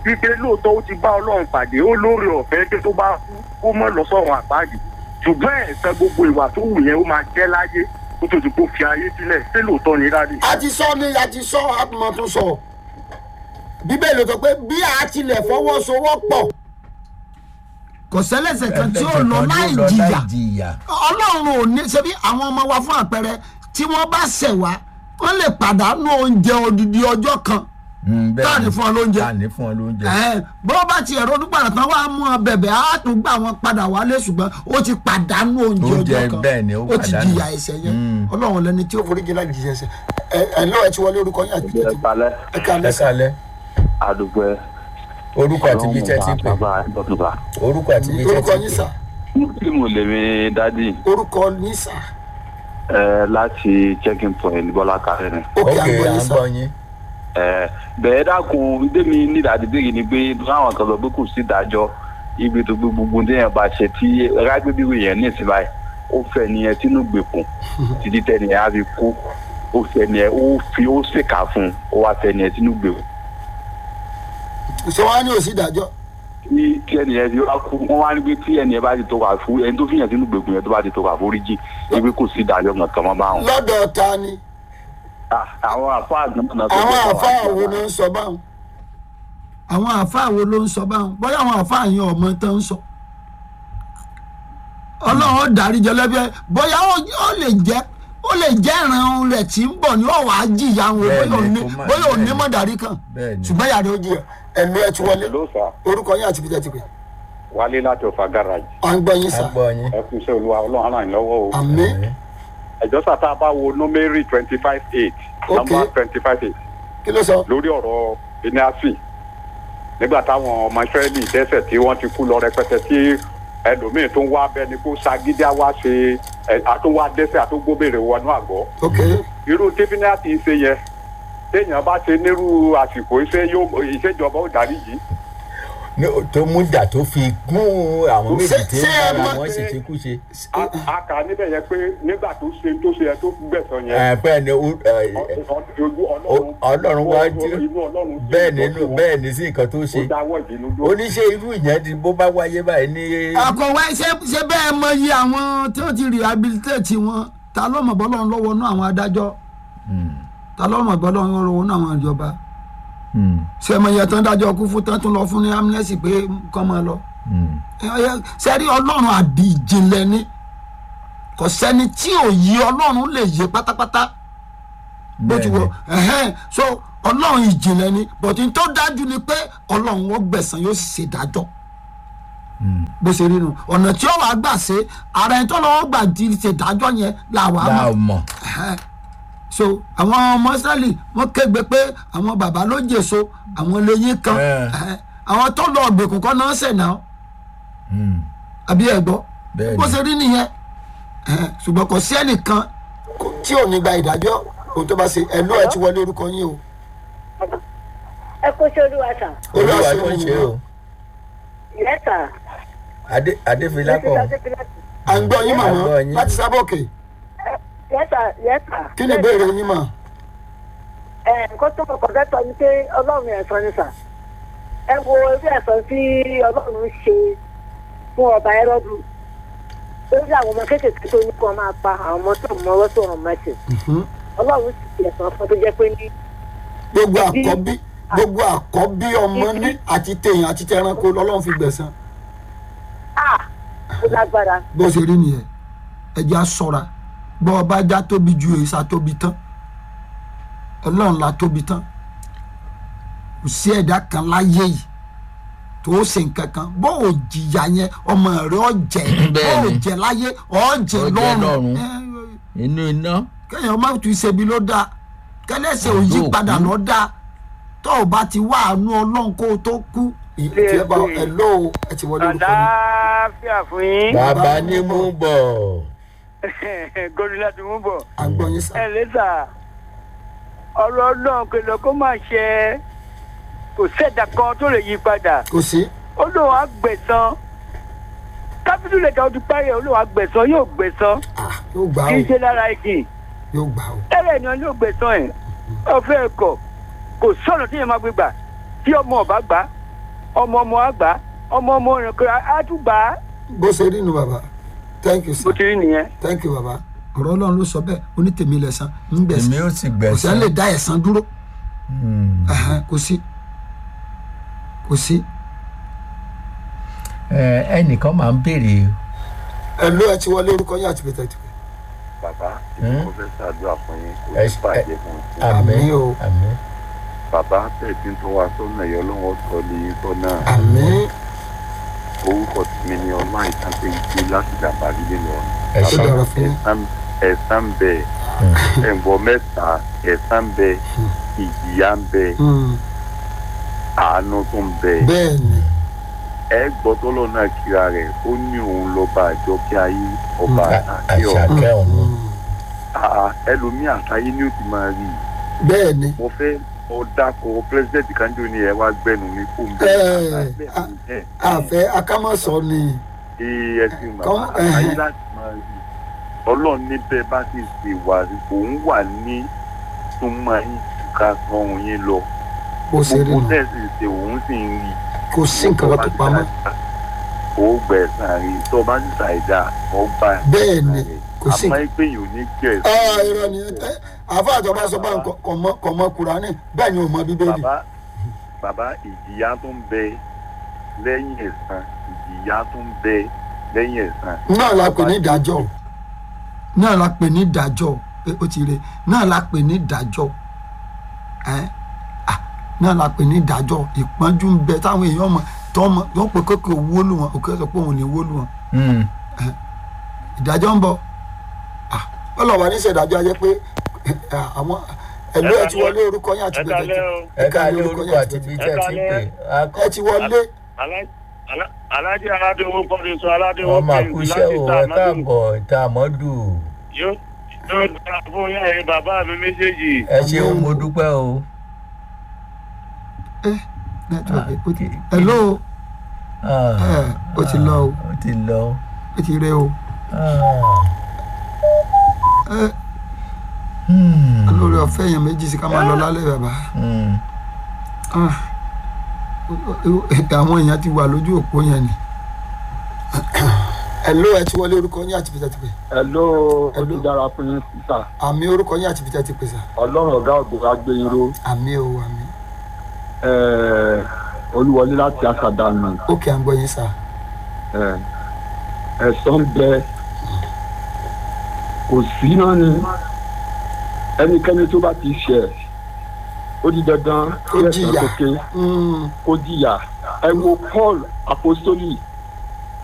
wípé lóòótọ́ ó ti bá ọlọ́run pàdé ó lóore ọ̀fẹ́ pé tó bá kú kó mọ́ lọ sọ̀run àpáàdì ṣùgbọ́n ẹ̀san gbogbo ìwà tó wù yẹn ó máa jẹ́ láyé kó tó ti kó fi ayé sílẹ̀ ṣé lóòótọ́ ni rádì. a ti sọ ni a ti sọ àtúmọ̀ tún sọ bíbélì sọ pé bí a tilẹ̀ fọwọ́sowọ́pọ̀ kò sẹ́lẹ̀sẹ̀ kan tí ó lọ láì jìyà jìyà ọlọ́run ò ní ṣebí àwọn ọmọ wa fún àpẹẹrẹ tí wọ́n bá ṣẹ̀ wá wọ́n lè pàdánù oúnjẹ odidi ọjọ́ kan Mm, bẹ́ẹ̀ Táàní ni. fún ọ lóúnjẹ. táàní fún ọ lóúnjẹ. Ẹ̀hẹ́n, bó bá tiẹ̀ ronú padà tán wá mú ọ bẹ̀bẹ̀ á tún gbà wọn padà wálé ṣùgbọ́n ó ti pàdánù oúnjẹ Oúnjẹ, ọjọ́ kan bẹ́ẹ̀ ni, ó ó ti pàdánù. jìyà ẹ̀ṣẹ̀ yẹn Mm. ọlọ́run lẹni tí ó forí jìnnà jìyà ẹ̀ṣẹ̀ ẹ ẹ lọ́wọ́ ẹ ti wọlé orúkọ yín àti bíi tẹ́tí balẹ̀ ẹ ká ẹ lẹ́sà kálẹ̀ àdúgbò ẹ̀ orúkọ àti ibi tẹ́ ti pè bàbá ìbọ̀tùbà. orúkọ àti ibi tẹ́ orúkọ ti yín pè. sà muslim lèmi dádì orúkọ yín sà ẹ láti checking point bọ́lá kárẹ́ ni. òkè ok àgbọ̀ à yín ń sà gbọ́ yín. ẹ bẹ́ẹ̀ dákun démi nídàdí bèrè ni pé láwọn kan sọ pé kò sí ìdájọ́ ibi tó gbé gbogbo téèyàn bá ṣe tí rágbébíwì yẹn ní ìsinmi báyìí ó fẹ́ nìyẹn sínú gbèkùn títí tẹ́niyẹn á fi kú ó fẹ́ nìyẹn ó fi ó ṣèkà fún un ó wá fẹ́ nìyẹn sínú gbèkùn ṣé wàá ní òsì ìdájọ́ tí tí ẹnìyẹn fi wá kú wọn wá ní pé tí ẹnìyẹn bá ti tó wà fún ẹni tó fìyàn sínú gbèkùn yẹn tó bá ti tó wà foríjì ibi kò sí ìdájọ́ kankan mọ́ báwọn. lọ́dọ̀ ta ni Ah, àwọn àfáà náà náà tó àwọn gbé àfáà àwọn wo ló ń sọ báwọn àwọn àfáà wo ló ń sọ báwọn bóyá àwọn àfáà yẹn ọmọ tó ń sọ ọlọ́run ó dárí jẹ lẹ́bi ẹ bóyá ó ó lè jẹ́ ó lè jẹ́ ìran rẹ̀ tí ń bọ̀ ní ọ̀wá jìyà wọn Bẹ́ẹ̀ni, bóyá òní kó má- bóyá òní bẹ́ẹ̀ni. mọ̀ dárí kan bẹ́ẹ̀ ni. ṣùgbọ́n yàrá ó jìyà ẹ̀mí ẹ̀ ti wọlé ló sà orúkọ yín àti bíjẹ́ ti pè wálé láti ọ̀fà garage à ń gbọ́ yín à sà ń gbọ́ yín. ẹ kú iṣẹ́ olúwa ọlọ́run ràn yín lọ́wọ́ o. àmì ẹjọ́ sàtà bá wo nómérì twenty five eight Ok. nọ́mbà twenty five eight kí ló sọ lórí ọ̀rọ̀ beniasi nígbà táwọn ọmọ israẹli dẹ́ṣẹ̀ tí wọ́n ti kú lọ rẹpẹtẹ tí ẹlòmíín tó ń wá bẹ́ni kó sagídí àwa ṣe ẹ àtúnwá dẹ́ṣẹ̀ àtúngbóbèrè wọnú àgọ́ ok irú tí beniasi ṣe yẹ téèyàn bá ṣe nírú àsìkò iṣẹ́ yóò ìṣèjọba ó darí yìí Ní o- tó mú dà tó fi gún àwọn méjì Ṣé- tí ṣé ẹ bára mọ̀ wọn pé- sì ti kú ṣe. a a kà á níbẹ̀ yẹn pé nígbà tó ṣe tó ṣe yẹ tó gbẹ̀sán yẹn ẹ bẹ́ẹ̀ ni o- ẹ, ojú Ọlọ́run wá jí inú ọlọ́run jí bẹ́ẹ̀ ìtọ́jú nínú wọn. bẹ́ẹ̀ ni sí nǹkan tó ó ṣe. dáwọ́ ìbínú dúró. oníṣẹ́ irú ìyẹn di bó bá wáyé báyìí ní. àkọ̀wé ṣé ṣé bẹ́ẹ̀ mọ iye àwọn tí wọ́n ti rehabilitate wọn ta ló mọ̀ bọ́lọ́ lọ́wọ́ náà àwọn adájọ́ Hmm, ta ló mọ̀ bọ́lọ́ lọ́wọ́ náà àwọn ìjọba hmm, ṣé mọ iye tán dájọ́ kú fún tán tún lọ fún ní amnesty pé kọ́ máa lọ hmm. sẹ́rí ọlọ́run àbí ìjìnlẹ̀ ni kò sẹ́ni tí ò yí ọlọ́run lè yé pátápátá bó ti wọ Bẹ́ẹ̀ni. ẹ̀hẹ́n so ọlọ́run ìjìnlẹ̀ ni bọ̀tí tó dájú ni pé ọlọ́run ó gbẹ̀sán yóò sì ṣèdájọ́ Hmm. bó ṣe rí nu ọ̀nà tí ó wàá gbà ṣe ara ẹni tó lọ́wọ́ gbà ti ṣèdájọ́ yẹn làwa láà mọ̀ mọ̀. Ẹ̀hẹ́n. so àwọn ọmọ Ísírẹ́lì wọ́n kégbe pé àwọn bàbá ló jèso àwọn lẹ́yìn kan Ẹ̀. Ẹ̀hẹ́n. àwọn tó lọ ọ̀gbẹ̀kùn kọ́ náà ṣẹ̀ náà Hmm, àbí ẹ gbọ́ Bẹ́ẹ̀ni. bó ṣe rí nìyẹn Ẹ̀hẹ́n. ṣùgbọ́n kò sí ẹnìkan tí ò ní gba ìdájọ́ ohun tó bá ṣe ẹ̀ ló ẹ̀ ti wọlé orúkọ yín o. ẹ kó ṣe olúwa sà olúwa Olúwa ló ń ṣe ṣe o. yẹsà Adé- adéfìlápọ̀ à ń gbọ́ yín À ń màmá gbọ́ yín. láti sábọ̀kè yẹsà yẹsà. kí ni ìbéèrè yín mà. ẹ nǹkan tó kọkọ fẹ́ sọ ni pé ọlọ́run ẹ̀sán ni sà ẹ wo irú ẹ̀sán tí ọlọ́run ṣe fún ọba ẹrọ́dù lórí àwọn ọmọ kéékèèké tó ní kí wọ́n máa pa àwọn ọmọ tó mọ ọwọ́ tó ràn mẹ́sì ọlọ́run sì fi ẹ̀sán fún tó jẹ́ pé ní gbogbo àkọ́bí gbogbo àkọ́bí ọmọ ní àti tèèyàn àti tẹranko lọ́lọ́run fi gbẹ̀san à ó lágbára bó ṣe rí nìyẹn ẹja ṣọ́ra bọ́ ọba já tóbi ju èsà tóbi tán ọlọ́run la tóbi tán kò sí ẹ̀dá kan láyé yìí tó ṣe nǹkan kan bó o jìyà yẹn ọmọ rẹ ọ jẹ bó o Bẹ́ẹ̀ni. jẹ láyé ọ jẹ Ọ jẹ lọ́run lọ́run. Ẹ, inú iná. kéèyàn má tún ṣebi ló dáa kẹlẹ́sẹ̀ ò yí Àdó padà òkú. lọ dáa tó o bá ti wá àánú ọlọ́run kó o tó kú. ìtì bá ẹ ló o ẹ ti wọlé orúkọ mi. àlàáfíà fún yín bàbá ní mú bọ̀. gòdì láti mú bọ̀. àgbọ̀nyin sá. ẹ lẹ́sà ọ̀rọ̀ ọlọ́run kìlọ̀ kó má ṣe kò sẹ́dá kan tó lè yí padà kò sí. ó lóun á gbẹ̀san kápítù lè ka ó ti parí ẹ̀ ó lóun á gbẹ̀san yóò gbẹ̀san Ah, yóò gbà kì í o ṣe lára igi yóò gbà o. ẹ̀rẹ̀ ni wọn yóò gbẹ̀san ẹ̀ ọ̀fẹ́ ẹ̀kọ́ kò sọ̀nà tí yẹn máa gbé gbà tí ọmọ ọba gbà ọmọ ọmọ àgbà ọmọ ọmọ rẹ̀ kò àtúgbà bó ṣe rí nu bàbá thank you bó sir ti rí nìyẹn. thank you bàbá ọ̀rọ̀ ọlọ́run ló sọ bẹ́ẹ̀ onítèmi lẹ̀sán ń èmi gbẹ̀sán ó sì kò sẹ́ gbẹ̀sán lè dá ẹ̀sán dúró Hmm. Ẹ̀hẹ́n, kò sí kò sí. Ẹ, ẹnìkan máa ń béèrè ẹ ló ẹ ti wọlé orúkọ yín àti bẹ̀tẹ̀ ti pè. bàbá Hmm? mo fẹ́ ṣàdúrà fún yín kò Ẹ ní ṣe- bàjẹ́ fún yín. àmín Àmín o. àmín bàbá tẹ̀sí tó wá sọ́nà ẹ̀yọ́ lọ́wọ́ sọ ní sọ́nà àmín orúkọ mi ni ọlá ìtàkùn ìdí láti dàbà lílé lọ. ẹ ó ṣe dára fún yín. ẹ̀sán ẹ̀sán bẹ ẹ̀ǹgbọ́n mẹ́ta ẹ̀sán bẹ ìjìyà ń bẹ Hmm, àánú tó ń bẹ bẹ́ẹ̀ ni ẹ gbọ́ tọ́lọ́ náà kíra rẹ̀ ó ní òun lọ́ba àjọkẹ́ ayé ọba À- àtàkẹ́ ọ̀ àṣàkẹ́ ọ̀run Hmm, àà ẹlòmíì àtàyé ni ó ti máa rí i bẹ́ẹ̀ ni mo fẹ́ ọ dákọ̀ pírẹsidẹ́ǹtì kanjo ni ẹ wá gbẹnu mi fún mi. Ẹ, a- àfẹ́ akámọ̀sọ ni ee ẹ ti mọ̀ Kọ́- àtàyé ẹhẹ́. láti máa rí i ọlọ́run níbẹ̀ bá ti ṣe wà òun wà ní súnmọ́ yín ká sọ̀hún yín lọ bó ṣe rí gbogbo nu tẹ̀sí ṣe òun sì ń rí i. kò sí nǹkan kan tó pamọ́ ó gbẹ̀sán rí i tó bá ti ṣàìdá ọgbà Bẹ́ẹ̀ ni, kò sí- àmọ́ ẹgbẹ́ yìí ò ní gbẹ̀sán. ẹ irọ́ ni ẹ àfa àjọba sọ pé kò mọ kúránì bẹ́ẹ̀ ni ò mọ bíbélì bàbá bàbá ìjìyà tó ń bẹ lẹ́yìn ẹ̀san ìjìyà tó ń bẹ lẹ́yìn ẹ̀san. náà la pè ní ìdájọ́ náà la pè ní ìdájọ́ pé ó ti re náà la pè ní ìdájọ́ ẹ ah, náà la pè ní ìdájọ́ ìpọ́njú ń bẹ táwọn èèyàn mọ̀ tó mọ̀ tó pè kókè wólu wọn òkè sọ pé òun ní wólu wọn Hmm. ìdájọ́ ń bọ̀ ah, ọlọ́wà ní ìṣèdájọ́ ayé pé ah, àwọn ẹ̀lú ẹ̀ ti wọlé orúkọ yín àti bẹ̀tẹ̀ ẹ ká lé orúkọ àti ibi tẹ́ ẹ ti ń pè ẹ ti wọlé alájí aládéwó kọ́ni sọ aládéwó ọmọ àkúṣe o ẹ káàbọ̀ ìta àmọ́dù yóò yóò dára fún yá ẹ̀yin bàbá mi méjèèjì. ẹ ṣeun mo dúpẹ́ o. nẹ́tíwọ̀kì ó ti hello Ah, ẹ ó ti lọ o ó ti lọ. ó ti rẹ o Ah. ẹ Hmm. lórí ọ̀fẹ́ yẹn méjì sí ká máa lọ lálẹ́ bàbá. Hmm. Ah, àwọn èèyàn ti wà lójú òpó yẹn ni. ẹ̀ló ẹ ti wọlé orúkọ yín àti bìtẹ́ ti pè. Hello, olùdára fún yín sísà. àmì orúkọ yín àti bìtẹ́ ti pè sà. Ọlọ́run ọ̀gá ògbó agbẹ́yìnró. àmì o àmì. Olúwọlé láti Akadànù. ókè à ń gbọ́ yín sà. Eh, Ẹ̀sán bẹ. Kò sí náà ni. Ẹnikẹ́ni tó bá ti ṣẹ̀. Ó di dandan Kó kí ẹ̀sán jìyà. tó ké Mm, kó jìyà. Ẹ wo Paul Apostoli